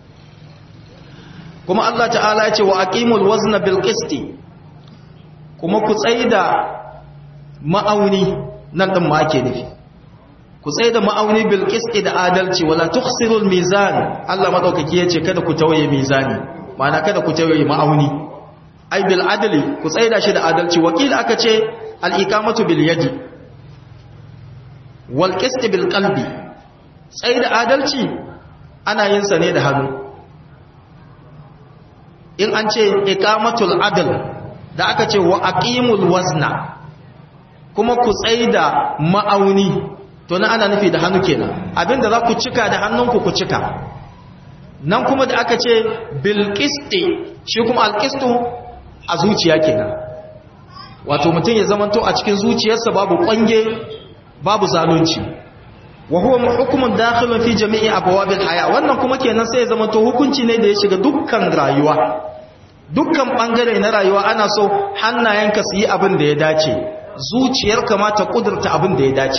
kuma Allah ta'ala ya ce wa aqimul wazna bil qisti kuma ku tsaida ma'auni nan din ma ake nufi ku tsaida ma'auni bil qisti da adalci wala tukhsirul mizan Allah madaukaki ya ce kada ku tawaye mizani ma'ana kada ku tawaye ma'auni ai bil adli ku tsaida shi da adalci wakil aka ce al iqamatu bil yadi wal qist bil qalbi tsaida adalci ana yin sa ne da hannu in an ce iqamatul adl da aka ce wa aqimul wazna kuma ku tsaida ma'auni to na ana nufi da hannu kenan abinda za ku cika da hannunku ku cika nan kuma da aka ce bil qisti shi kuma al qistu a zuciya kenan wato mutum ya zamanto a cikin zuciyarsa babu kwange babu zalunci wa huwa hukumun dakhilun fi jami'i abwabil haya wannan kuma kenan sai ya zamanto hukunci ne da ya shiga dukkan rayuwa dukkan bangare na rayuwa ana so hannayenka su yi abin da ya dace zuciyarka ma ta kudurta abin da ya dace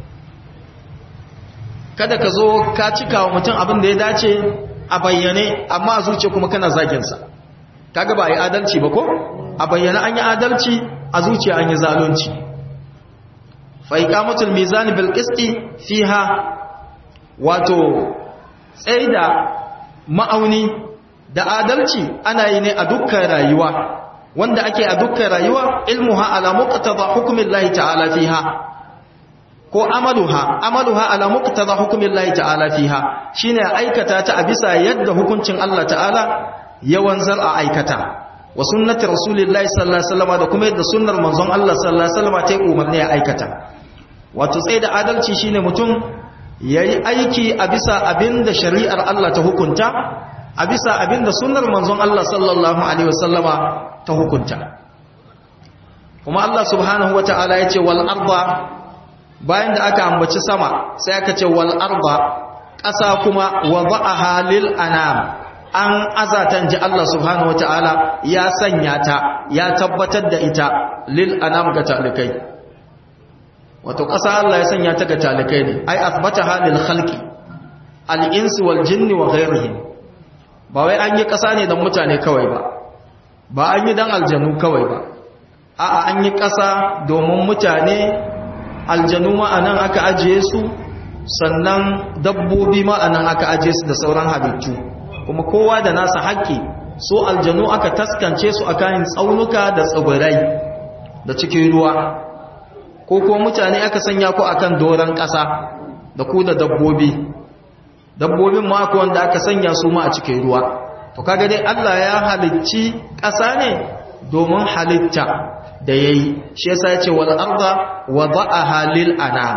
kada ka zo ka cika wa mutum abin da ya dace a bayyane amma a zuciya kuma kana zagin sa kaga ba yi adalci ba ko a bayyana an yi adalci a zuciya an yi zalunci fa iqamatul mizan bil qisti fiha wato tsaida ma'auni da adalci ana yi ne a dukkan rayuwa wanda ake a dukkan rayuwa ilmuha ala muqtada hukmillahi ta'ala fiha ko amaluha amaluha ala muqtada hukmillahi ta'ala fiha shine aikata ta a bisa yadda hukuncin Allah ta'ala yawan zar a aikata wa sunnati rasulillahi sallallahu alaihi wasallam da kuma yadda sunnar manzon Allah sallallahu alaihi wasallam ta yi umarni a aikata wato tsaye da adalci shine mutum yayi aiki a bisa abinda shari'ar Allah ta hukunta a bisa abinda sunnar manzon Allah sallallahu alaihi wasallama ta hukunta kuma Allah subhanahu wataala yace wal arda bayan da aka ambaci sama sai aka ce wal arda ƙasa kuma wada'aha lil anam an azatan ji Allah subhanahu wata'ala ya sanya ta ya tabbatar da ita lil anam ga talikai wato ƙasa Allah ya sanya ta ga talikai ne ai asbataha lil khalqi al insi wal jinni wa ghayrihim ba wai an yi ƙasa ne don mutane kawai ba ba an yi don aljanu kawai ba a'a an yi ƙasa domin mutane aljanu ma anan aka ajiye su sannan dabbobi ma anan aka ajiye su da sauran halittu kuma kowa da nasa haƙƙi so aljanu aka taskance su a kayan tsaunuka da tsibirai da cikin ruwa ko ko mutane aka sanya ku akan doron ƙasa da ku da dabbobi dabbobin ma ku wanda aka sanya su ma a cikin ruwa to kaga dai Allah ya halicci ƙasa ne domin halitta da yayi shi yasa ya ce wal arda wada'aha lil anam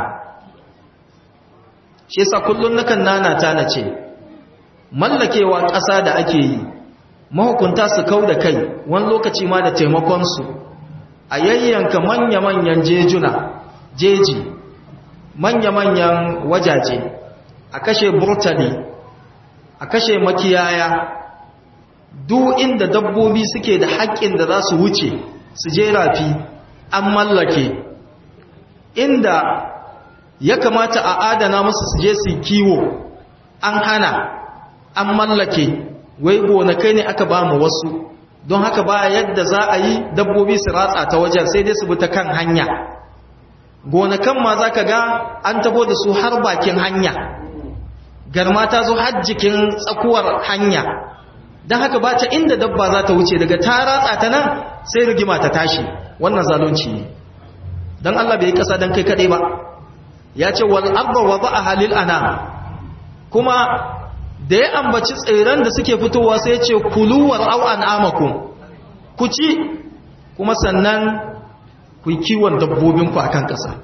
shi yasa kullun nakan nanata na ce mallakewa ƙasa da ake yi mahukunta su kau da kai wani lokaci ma da taimakonsu a yayyanka manya-manyan jejuna jeji manya-manyan wajaje a kashe burtali a kashe makiyaya duk inda dabbobi suke da haƙƙin da za su wuce su je rafi an mallake inda ya kamata a adana musu su je su kiwo an hana an mallake wai gonakai ne aka ba mu wasu don haka ba yadda za a yi dabbobi su ratsa ta wajen sai dai su bi ta kan hanya gonakan ma za ka ga an tabo da su har bakin hanya garma ta zo har jikin tsakuwar hanya don haka ba ta inda dabba za ta wuce daga ta ratsa ta nan sai rigima ta tashi wannan zalunci ne don Allah bai yi ƙasa don kai kaɗai ba ya ce wal arba wa ba a halil ana kuma da ya ambaci tseren da suke fitowa sai ce kuluwar au an amakun ku ci kuma sannan ku yi kiwon dabbobinku a kan ƙasa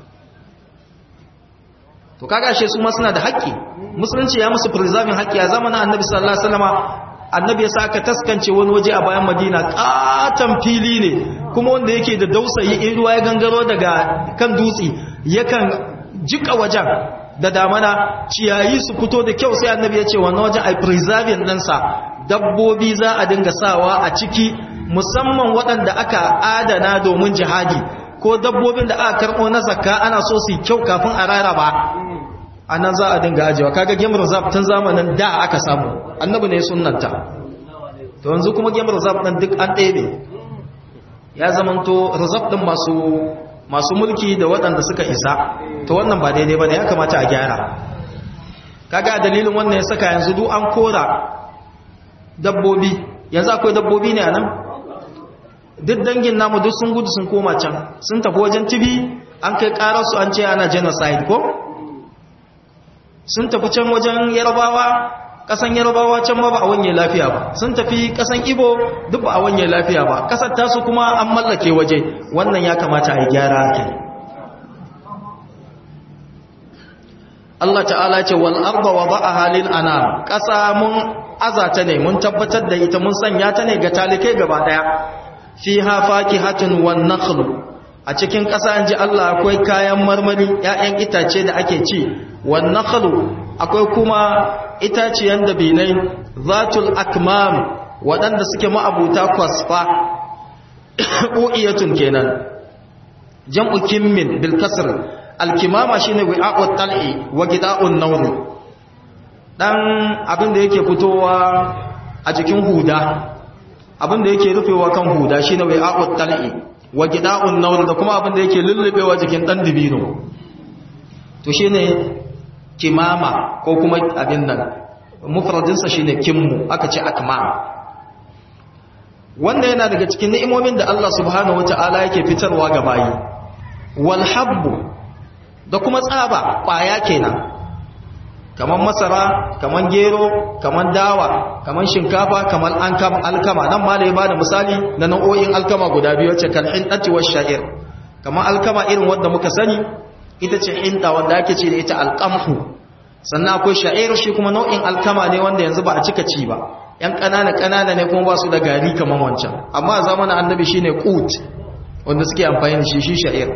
to kaga shi su ma suna da haƙƙi musulunci ya musu preserving haƙƙi a zamanin annabi sallallahu alaihi wasallama annabi ya saka taskance wani waje a bayan madina katon fili ne kuma wanda yake da dausayi in ruwa ya gangaro daga kan dutse yakan jika wajen da damana ciyayi su fito da kyau sai annabi ya ce wannan wajen ai preserving ɗinsa dabbobi za a dinga sawa a ciki musamman waɗanda aka adana domin jihadi ko dabbobin da aka karɓo na zakka ana so su yi kyau kafin a raraba a nan za a dinga ajiyewa kaga game reserve tun zamanin da aka samu annabi ne sunnanta to yanzu kuma game reserve ɗin duk an ɗebe ya zamanto reserve ɗin masu masu mulki da waɗanda suka isa to wannan ba daidai ba ne ya kamata a gyara kaga dalilin wannan ya saka yanzu duk an kora dabbobi yanzu akwai dabbobi ne a nan duk dangin namu duk sun gudu sun koma can sun tafi wajen tibi an kai ƙararsu an ce ana genocide ko sun tafi can wajen yarabawa kasan yarabawa can ba ba a wanye lafiya ba sun tafi kasan ibo duk ba a wanye lafiya ba kasar tasu kuma an mallake waje wannan ya kamata a yi gyara ake Allah ta'ala ce wal arda wa ba'aha lil anam kasa mun azata ne mun tabbatar da ita mun sanya ta ne ga talikai gaba daya fiha fakihatun wan nakhlu a cikin ƙasa ji Allah akwai kayan marmari ‘ya'yan itace da ake ci wannan kalu akwai kuma itaciyan dabinai zatul akmam waɗanda suke ma'abuta kwasfa ƙo'iyatun kenan jam'u kimmin bilkasar alkimama shi ne wi'a'ut tal'i wa gida'un nauru ɗan abin da yake fitowa a jikin huda abin da yake rufewa kan huda shi ne wi'a'ut tal'i wa gida'un naur da kuma abin da yake lullubewa jikin dan dibino to shine kimama ko kuma abin nan mufradin sa shine kimmu aka ce akma wanda yana daga cikin ni'imomin da Allah subhanahu wataala yake fitarwa ga bayi wal habbu da kuma tsaba kwaya kenan kaman masara kaman gero kaman dawa kaman shinkafa kaman alkama nan ma da ya bada misali na nau'o'in alkama guda biyu wacce kan hindati wa sha'ir kaman alkama irin wanda muka sani ita ce hinda wanda ake ce da ita alqamhu sannan akwai sha'ir shi kuma nau'in alkama ne wanda yanzu ba a cika ci ba yan kanana kanana ne kuma ba su da gari kaman wancan amma a zamanin annabi shine qut wanda suke amfani da shi shi sha'ir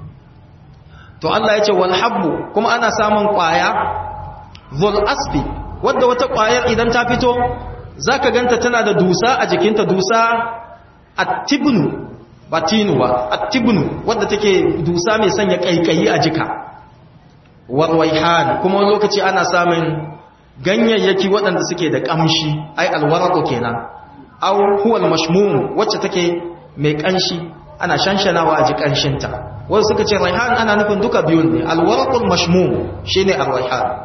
to Allah ya ce wal habbu kuma ana samun kwaya zul asbi wadda wata ƙwayar idan ta fito za ka ganta tana da dusa a jikinta dusa attibnu ba tinu ba attibnu wadda take dusa mai sanya ƙaiƙayi a jika warwaihan kuma wani lokaci ana samun ganyayyaki waɗanda suke da ƙamshi ai alwarako kenan aw huwal mashmum wacce take mai ƙanshi ana shanshanawa a ji ƙanshinta wasu suka ce raihan ana nufin duka biyun ne alwaraqul mashmum shine arwaihan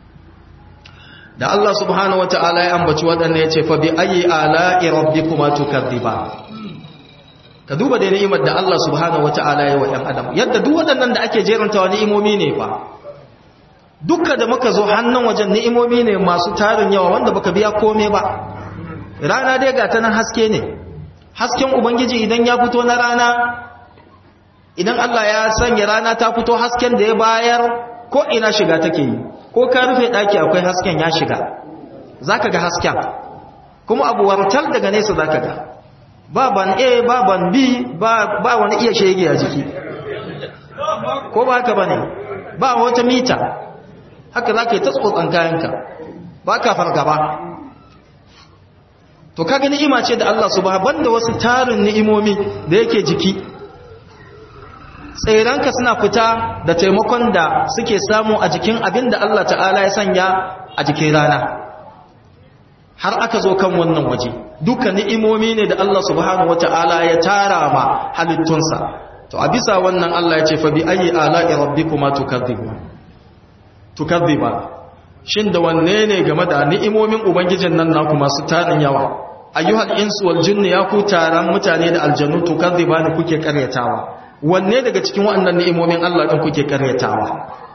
da Allah subhanahu wata'ala ya ambaci waɗanda ya ce fa bi ayi ala'i rabbikuma tukadhiba ka duba da ni'imar da Allah subhanahu wata'ala ya wa ɗan adam yadda duk waɗannan da ake jerantawa ni'imomi ne fa dukka da muka zo hannun wajen ni'imomi ne masu tarin yawa wanda baka biya kome ba rana dai ga ta nan haske ne hasken ubangiji idan ya fito na rana idan Allah ya sanya rana ta fito hasken da ya bayar ko ina shiga take yi ko ka rufe daki akwai hasken ya shiga zaka ga hasken kuma abu wartar daga nesa zaka ga ba ban A ba ban B ba ba wani iya shege a jiki ko ba haka bane ba wata mita haka zaka yi ta tsotsan kayanka ba ka fargaba to kaga ni'ima ce da Allah subhanahu banda wasu tarin ni'imomi da yake jiki tsairanka suna fita da taimakon da suke samu a jikin abin da Allah ta'ala ya sanya a jikin rana har aka zo kan wannan waje duka ni'imomi ne da Allah subhanahu wata'ala ya tara ma halittunsa to a bisa wannan Allah ya ce fa bi ayi ala'i rabbikuma tukadhibu tukadhiba shin da wanne ne game da ni'imomin ubangijin nan naku masu tarin yawa ayyuhal insu wal jinni ya ku taron mutane da aljannu tukadhiba ne kuke karyatawa wanne daga cikin waɗannan ni'imomin Allah din kuke karyatawa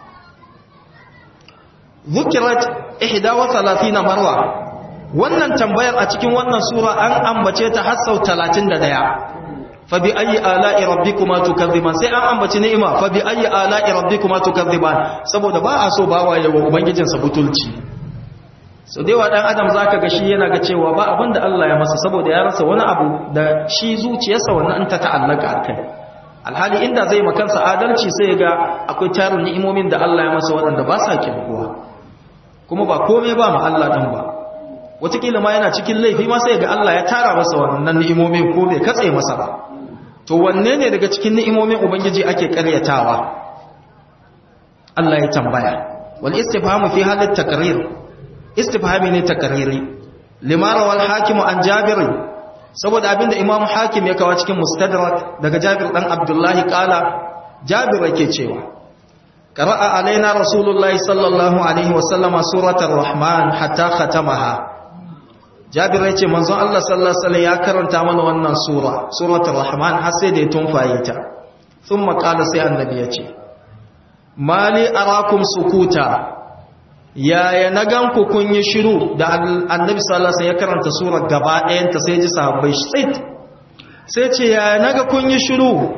zukirat 31 marwa wannan tambayar a cikin wannan sura an ambace ta har sau 31 fa bi ayi ala'i rabbikuma tukazziban sai an ambaci ni'ima fa bi ayi ala'i rabbikuma tukazziban saboda ba a so bawa yawa ubangijin sa butulci so dai wa dan adam zaka ga shi yana ga cewa ba abinda Allah ya masa saboda ya rasa wani abu da shi zuciyarsa wannan an ta ta'allaka akai alhali inda zai makansa adalci sai ga akwai tarin ni'imomin da Allah ya masa waɗanda ba sa kirkuwa kuma ba komai ba ma Allah dan ba wataƙila ma yana cikin laifi ma sai ga Allah ya tara masa wannan ni'imomin ko bai katse masa ba to wanne ne daga cikin ni'imomin ubangiji ake karyatawa Allah ya tambaya wal istifhamu fi halat takrir istifhami ne takriri limara wal hakim an jabir saboda abinda imam hakim ya kawo cikin mustadrak daga jabir dan abdullahi kala jabir yake cewa qara'a alaina rasulullahi sallallahu alaihi wasallama suratul rahman hatta khatamaha jabir yace manzon Allah sallallahu alaihi wasallam ya karanta mana wannan sura suratul rahman har sai da ya tunfaye ta thumma qala sai annabi yace mali arakum sukuta yaya na gan ku kun yi shiru da annabi sallallahu alaihi ya karanta surar gaba ɗayan ta sai ji sahabbai tsit sai ce yaya naga kun yi shiru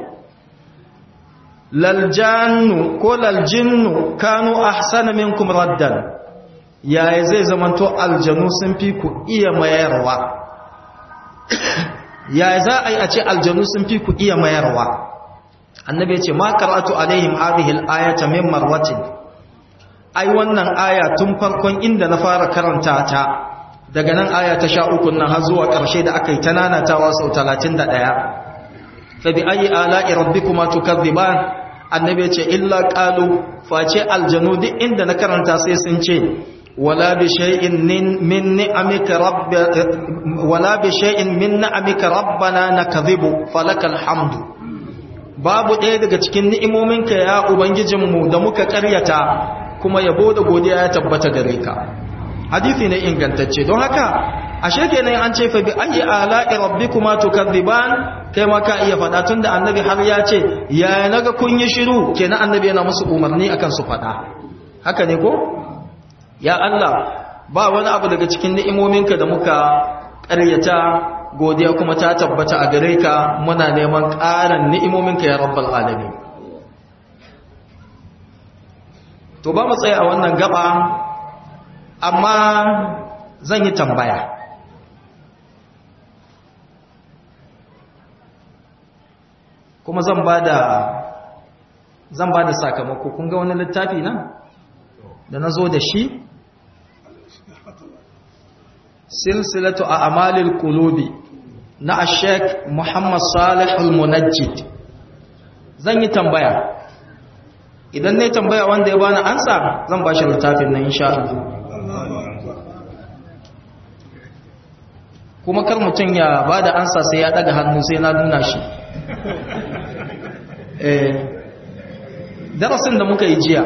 laljannu ko laljinnu kanu ahsana minkum raddan yaya zai zamanto aljanu sun fi ku iya mayarwa yaya za a yi a ce aljanu sun fi ku iya mayarwa annabi ya ce ma qara'atu alaihim hadhihi al-ayata min marwatin ai wannan aya tun farkon inda na fara karanta ta daga nan aya ta sha uku nan har zuwa ƙarshe da aka yi ta nanatawa sau talatin da ɗaya fa bi ayi ala'i rabbikuma tukadhiban annabi ya ce illa qalu face aljanu duk inda na karanta sai sun ce wala bi shay'in min ni'amika rabb wala bi shay'in min ni'amika rabbana nakdhibu falakal hamdu babu ɗaya daga cikin ni'imominka ya ubangijinmu da muka ƙaryata kuma yabo da godiya ya tabbata gare ka hadisi ne ingantacce don haka ashe kenan an ce fa bi ayi ala'i rabbikuma tukadziban kai ma ka iya fada tunda annabi har ya ce ya naga kun yi shiru kenan annabi yana musu umarni akan su fada haka ne ko ya Allah ba wani abu daga cikin ni'imominka da muka ƙaryata godiya kuma ta tabbata a gare ka muna neman ƙarin ni'imominka ya rabbal alamin to ba mu tsaya a wannan gaba amma zan yi tambaya kuma zan ba da zan ba da sakamako kun ga wani littafi nan da na zo da shi silsilatu a amalil kulubi na ashek muhammad salih al-munajjid zan yi tambaya idan ne tambaya wanda ya bani ansa zan ba shi littafin nan insha Allah kuma kar mutum ya ba da ansa sai ya daga hannu sai na nuna shi eh darasin da muka yi jiya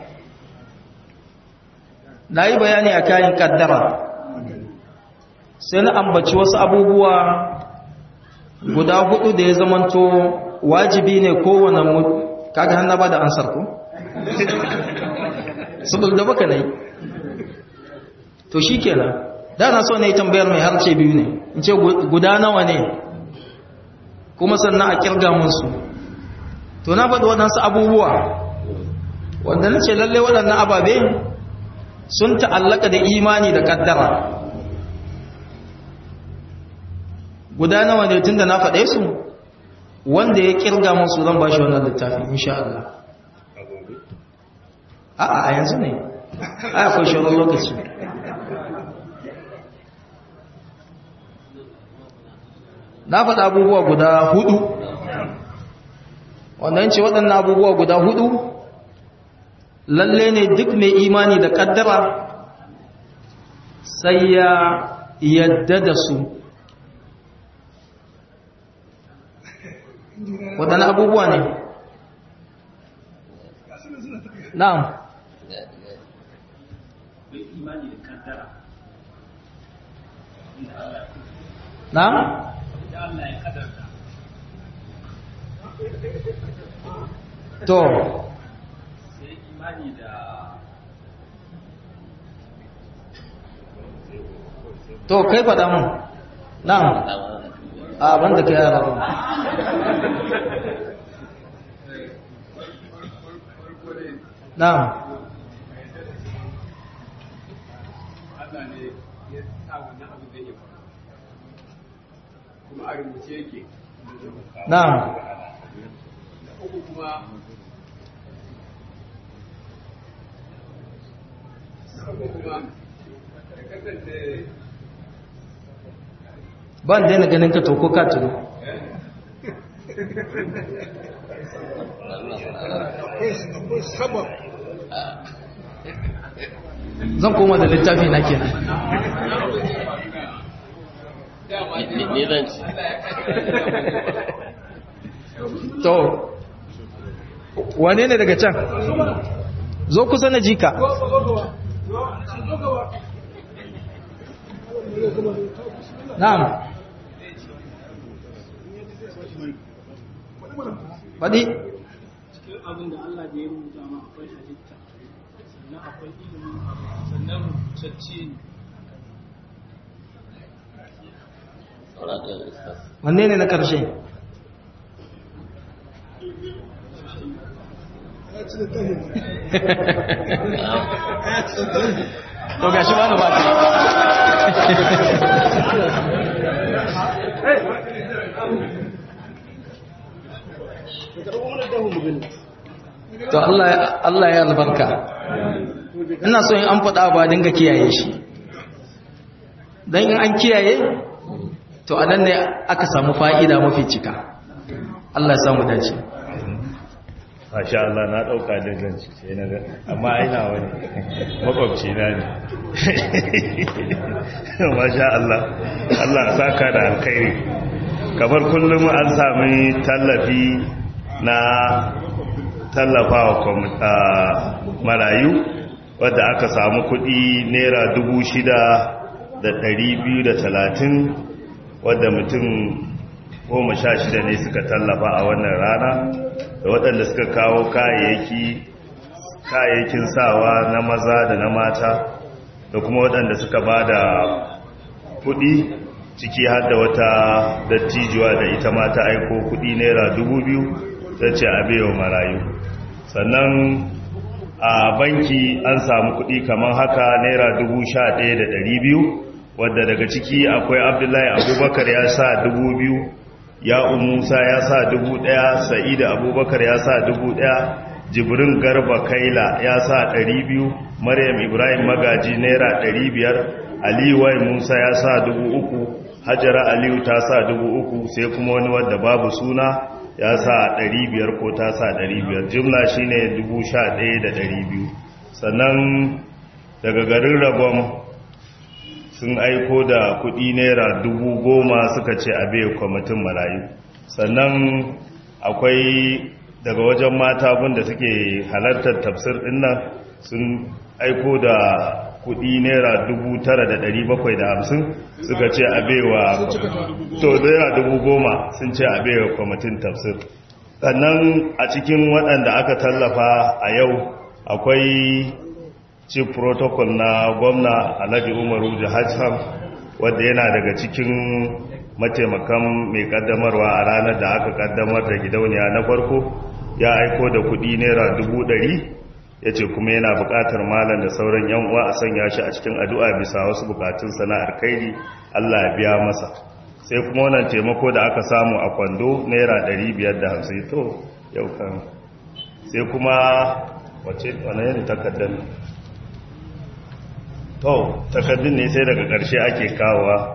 na yi bayani a kayan kaddara sai na ambaci wasu abubuwa guda hudu da ya zamanto wajibi ne kowane mu kaga hannu ba da ansar ko? saboda da baka nai to shi kenan da na so na yi tambayar mai harce biyu ne in ce guda nawa ne kuma sannan a kirga musu to na faɗi waɗansu abubuwa wanda na ce lalle waɗannan ababe sun ta'allaka da imani da ƙaddara guda nawa ne tun da na faɗe su wanda ya kirga musu zan ba shi wannan littafi insha Allah a'a a yanzu ne ai akwai shawarar lokaci na faɗa abubuwa guda hudu wannan ce waɗannan abubuwa guda hudu lalle ne duk mai imani da ƙaddara sai ya yadda da su waɗannan abubuwa ne na'am na'am to to kai faɗa mun na'am a banda kai yara ba na'am Allah ne ya sa wannan abu zai yi faru kuma a rubuce yake na'am da uku kuma uku kuma da kasance ban daina ganin ka to ko ka tuno zan koma da littafi na kenan ni zan ci to wane ne daga can zo kusa na jika na'am faɗi cikin abin da Allah da ya rubuta ma akwai halitta sannan akwai ilimin abu sannan rubutacce ne sauran ɗaya ustaz wanne ne na ƙarshe to ga shi wani ba to Allah Allah ya albarka ina so in an faɗa ba dinga kiyaye shi dan in an kiyaye to anan ne aka samu fa'ida mafi cika Allah ya samu dace Masha Allah na ɗauka da zanci sai na ga amma aina wani makwabci na ne Masha Allah Allah saka da alkhairi kamar kullum an sami tallafi na tallafawa marayu wadda aka samu kudi naira dubu shida da ɗari biyu da talatin wadda mutum goma sha shida ne suka tallafa a wannan rana da waɗanda suka kawo kayayyaki kayayyakin sawa na maza da na mata da kuma waɗanda suka ba da kuɗi ciki har da wata dattijuwa da ita ma ta aiko kuɗi naira dubu biyu ta ce a bewa marayu sannan a banki an samu kuɗi kamar haka naira dubu sha ɗaya da ɗari biyu wadda daga ciki akwai abdullahi abubakar ya sa dubu biyu ya musa ya sa dubu ɗaya sa'ida abubakar ya sa dubu ɗaya jibrin garba kaila ya sa ɗari biyu maryam ibrahim magaji naira ɗari biyar aliyu wai musa ya sa dubu uku hajara aliyu ta sa dubu uku sai kuma wani wadda babu suna ya sa ɗari biyar ko ta sa ɗari biyar jimla shine dubu sha ɗaya da ɗari biyu sannan daga garin rabon sun aiko da kudi naira dubu goma suka ce a bai kwamitin marayu sannan akwai daga wajen mata da suke halartar tafsir dinnan sun aiko da kudi naira dubu tara da dari bakwai da hamsin suka ce a baiwa to naira dubu goma sun ce a baiwa kwamitin tafsir sannan a cikin waɗanda aka tallafa a yau akwai chief protocol na gwamna alhaji umaru jihajham wadda yana daga cikin mataimakan mai kaddamarwa a ranar da aka kaddamar da gidauniya na farko ya aiko da kudi naira dubu ɗari ya ce kuma yana buƙatar malam da sauran yan uwa a sanya shi a cikin addu'a bisa wasu bukatun sana'ar kairi allah ya biya masa sai kuma wannan taimako da aka samu a kwando naira ɗari biyar da hamsin to yau kan sai kuma wace wane ne takardar to takardun ne sai daga ƙarshe ake kawowa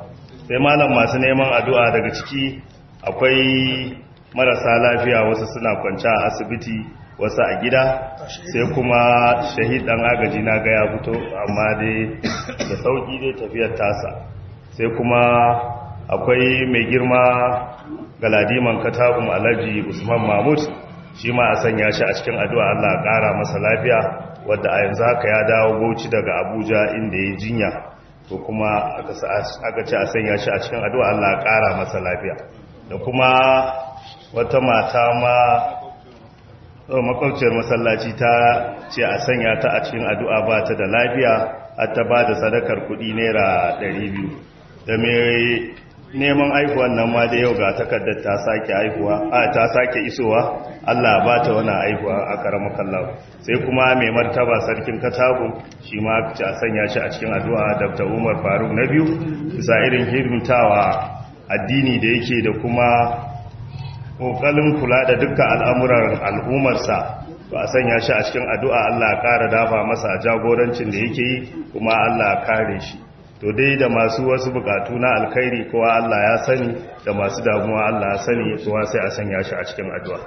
sai malam masu neman addu'a daga ciki akwai marasa lafiya wasu suna kwanci a asibiti wasu a gida sai kuma shahid dan agaji na ga ya fito amma dai da sauki dai tafiyar tasa sai kuma akwai mai girma galadiman katabun alhaji usman mahmud shi ma a sanya shi a cikin addu'a Allah ƙara masa lafiya wadda a yanzu haka ya dawo bauchi daga abuja inda ya jinya ko kuma aka ce a sanya shi a cikin addu'a Allah ƙara masa lafiya da kuma wata mata ma makwabciyar masallaci ta ce a sanya ta a cikin addu'a ba ta da lafiya har ta ba da sadakar kuɗi naira 200 da mai neman aihuwan nan ma da yau ga takardar ta sake aihuwa a ta sake isowa Allah ba ta wani aihuwa a karamin kallon sai kuma mai martaba sarkin katago shi ma ci a sanya shi a cikin addu'a dr umar faruk na biyu bisa irin hidimtawa addini da yake da kuma kokalin kula da dukkan al'amuran al'ummarsa ba a sanya shi a cikin addu'a Allah ƙara dafa masa jagorancin da yake yi kuma Allah kare shi to dai da masu wasu bukatu na alkhairi kowa Allah ya sani da masu damuwa Allah ya sani kowa sai a sanya shi a cikin addu'a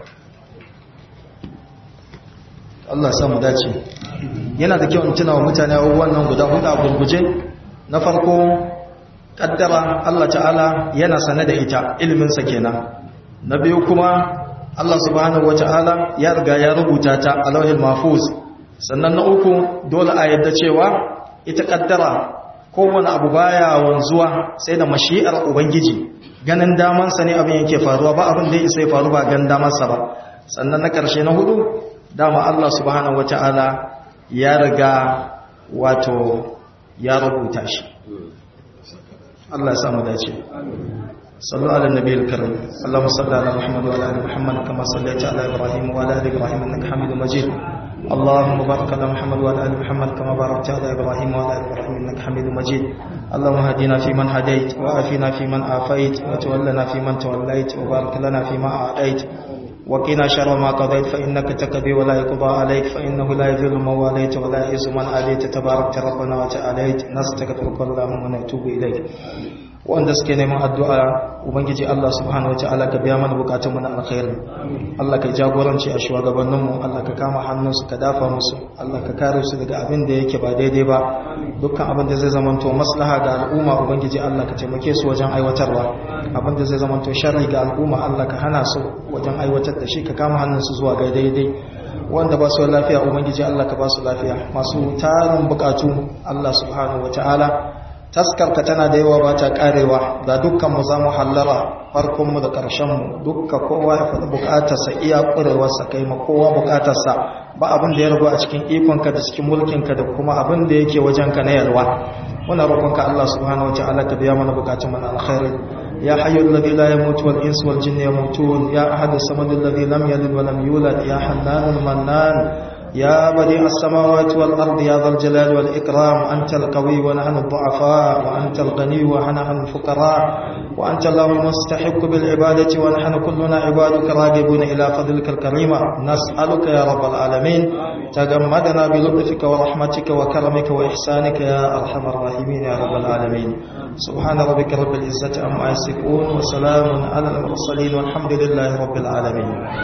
Allah samu dace yana da kyau in tuna wa mutane abubuwan nan guda hudu a gurguje na farko kaddara Allah ta'ala yana sane da ita iliminsa kenan na biyu kuma Allah subhanahu wata'ala ya riga ya rubuta ta a lauhin mahfuz sannan na uku dole a yadda cewa ita kaddara kowane abu baya wanzuwa sai da mashi'ar ubangiji ganin damansa ne abin yake faruwa ba abin da ya isa ya faru ba ganin damansa ba sannan na karshe na hudu dama Allah subhanahu wata'ala ya riga wato ya rubuta shi Allah ya samu dace صلوا على النبي الكريم اللهم صل على محمد وعلى ال محمد كما صليت على ابراهيم وعلى ال ابراهيم انك حميد مجيد اللهم بارك على محمد وعلى ال محمد كما باركت على ابراهيم وعلى ال ابراهيم انك حميد مجيد اللهم هدنا فيمن هديت وعافنا فيمن عافيت وتولنا فيمن توليت وبارك لنا فيما اعطيت وقنا شر ما قضيت فإنك تقضي ولا يقضى عليك فإنه لا يذل من واليت ولا يعز من عليت تبارك ربنا وتعاليت نستغفرك اللهم ونتوب إليك wanda suke neman addu'a ubangiji Allah subhanahu wataala ka biya mana bukatunmu na alkhairi Allah ka jagoranci a shugabanninmu Allah ka kama hannunsu ka dafa musu Allah ka kare su daga abin da yake ba daidai ba dukkan abin da zai zamanto maslaha ga al'umma ubangiji Allah ka taimake su wajen aiwatarwa abin da zai zamanto sharri ga al'umma Allah ka hana su wajen aiwatar da shi ka kama hannunsu zuwa ga daidai wanda ba su lafiya ubangiji Allah ka ba su lafiya masu tarin bukatu Allah subhanahu wataala taskarka tana da yawa ba ta karewa ga dukkanmu za mu hallara farkonmu da ƙarshenmu dukka kowa ya faɗi buƙatarsa iya ƙurewarsa kai ma kowa buƙatarsa ba abin da ya rabu a cikin ikonka da cikin mulkinka da kuma abin da yake wajenka na yalwa muna roƙonka Allah subhanahu wa ta'ala ka biya mana buƙatun mana alkhairi ya hayyul ladhi la yamutu wal insu wal jinni yamutun ya ahadus samad alladhi lam yalid wa lam yulad ya hannanul mannan يا بديع السماوات والأرض يا ذا الجلال والإكرام أنت القوي ونحن الضعفاء وأنت الغني ونحن الفقراء وأنت الله المستحق بالعبادة ونحن كلنا عبادك راغبون إلى فضلك الكريم نسألك يا رب العالمين تجمدنا بلطفك ورحمتك وكرمك وإحسانك يا أرحم الراحمين يا رب العالمين سبحان ربك رب العزة عما يصفون وسلام على المرسلين والحمد لله رب العالمين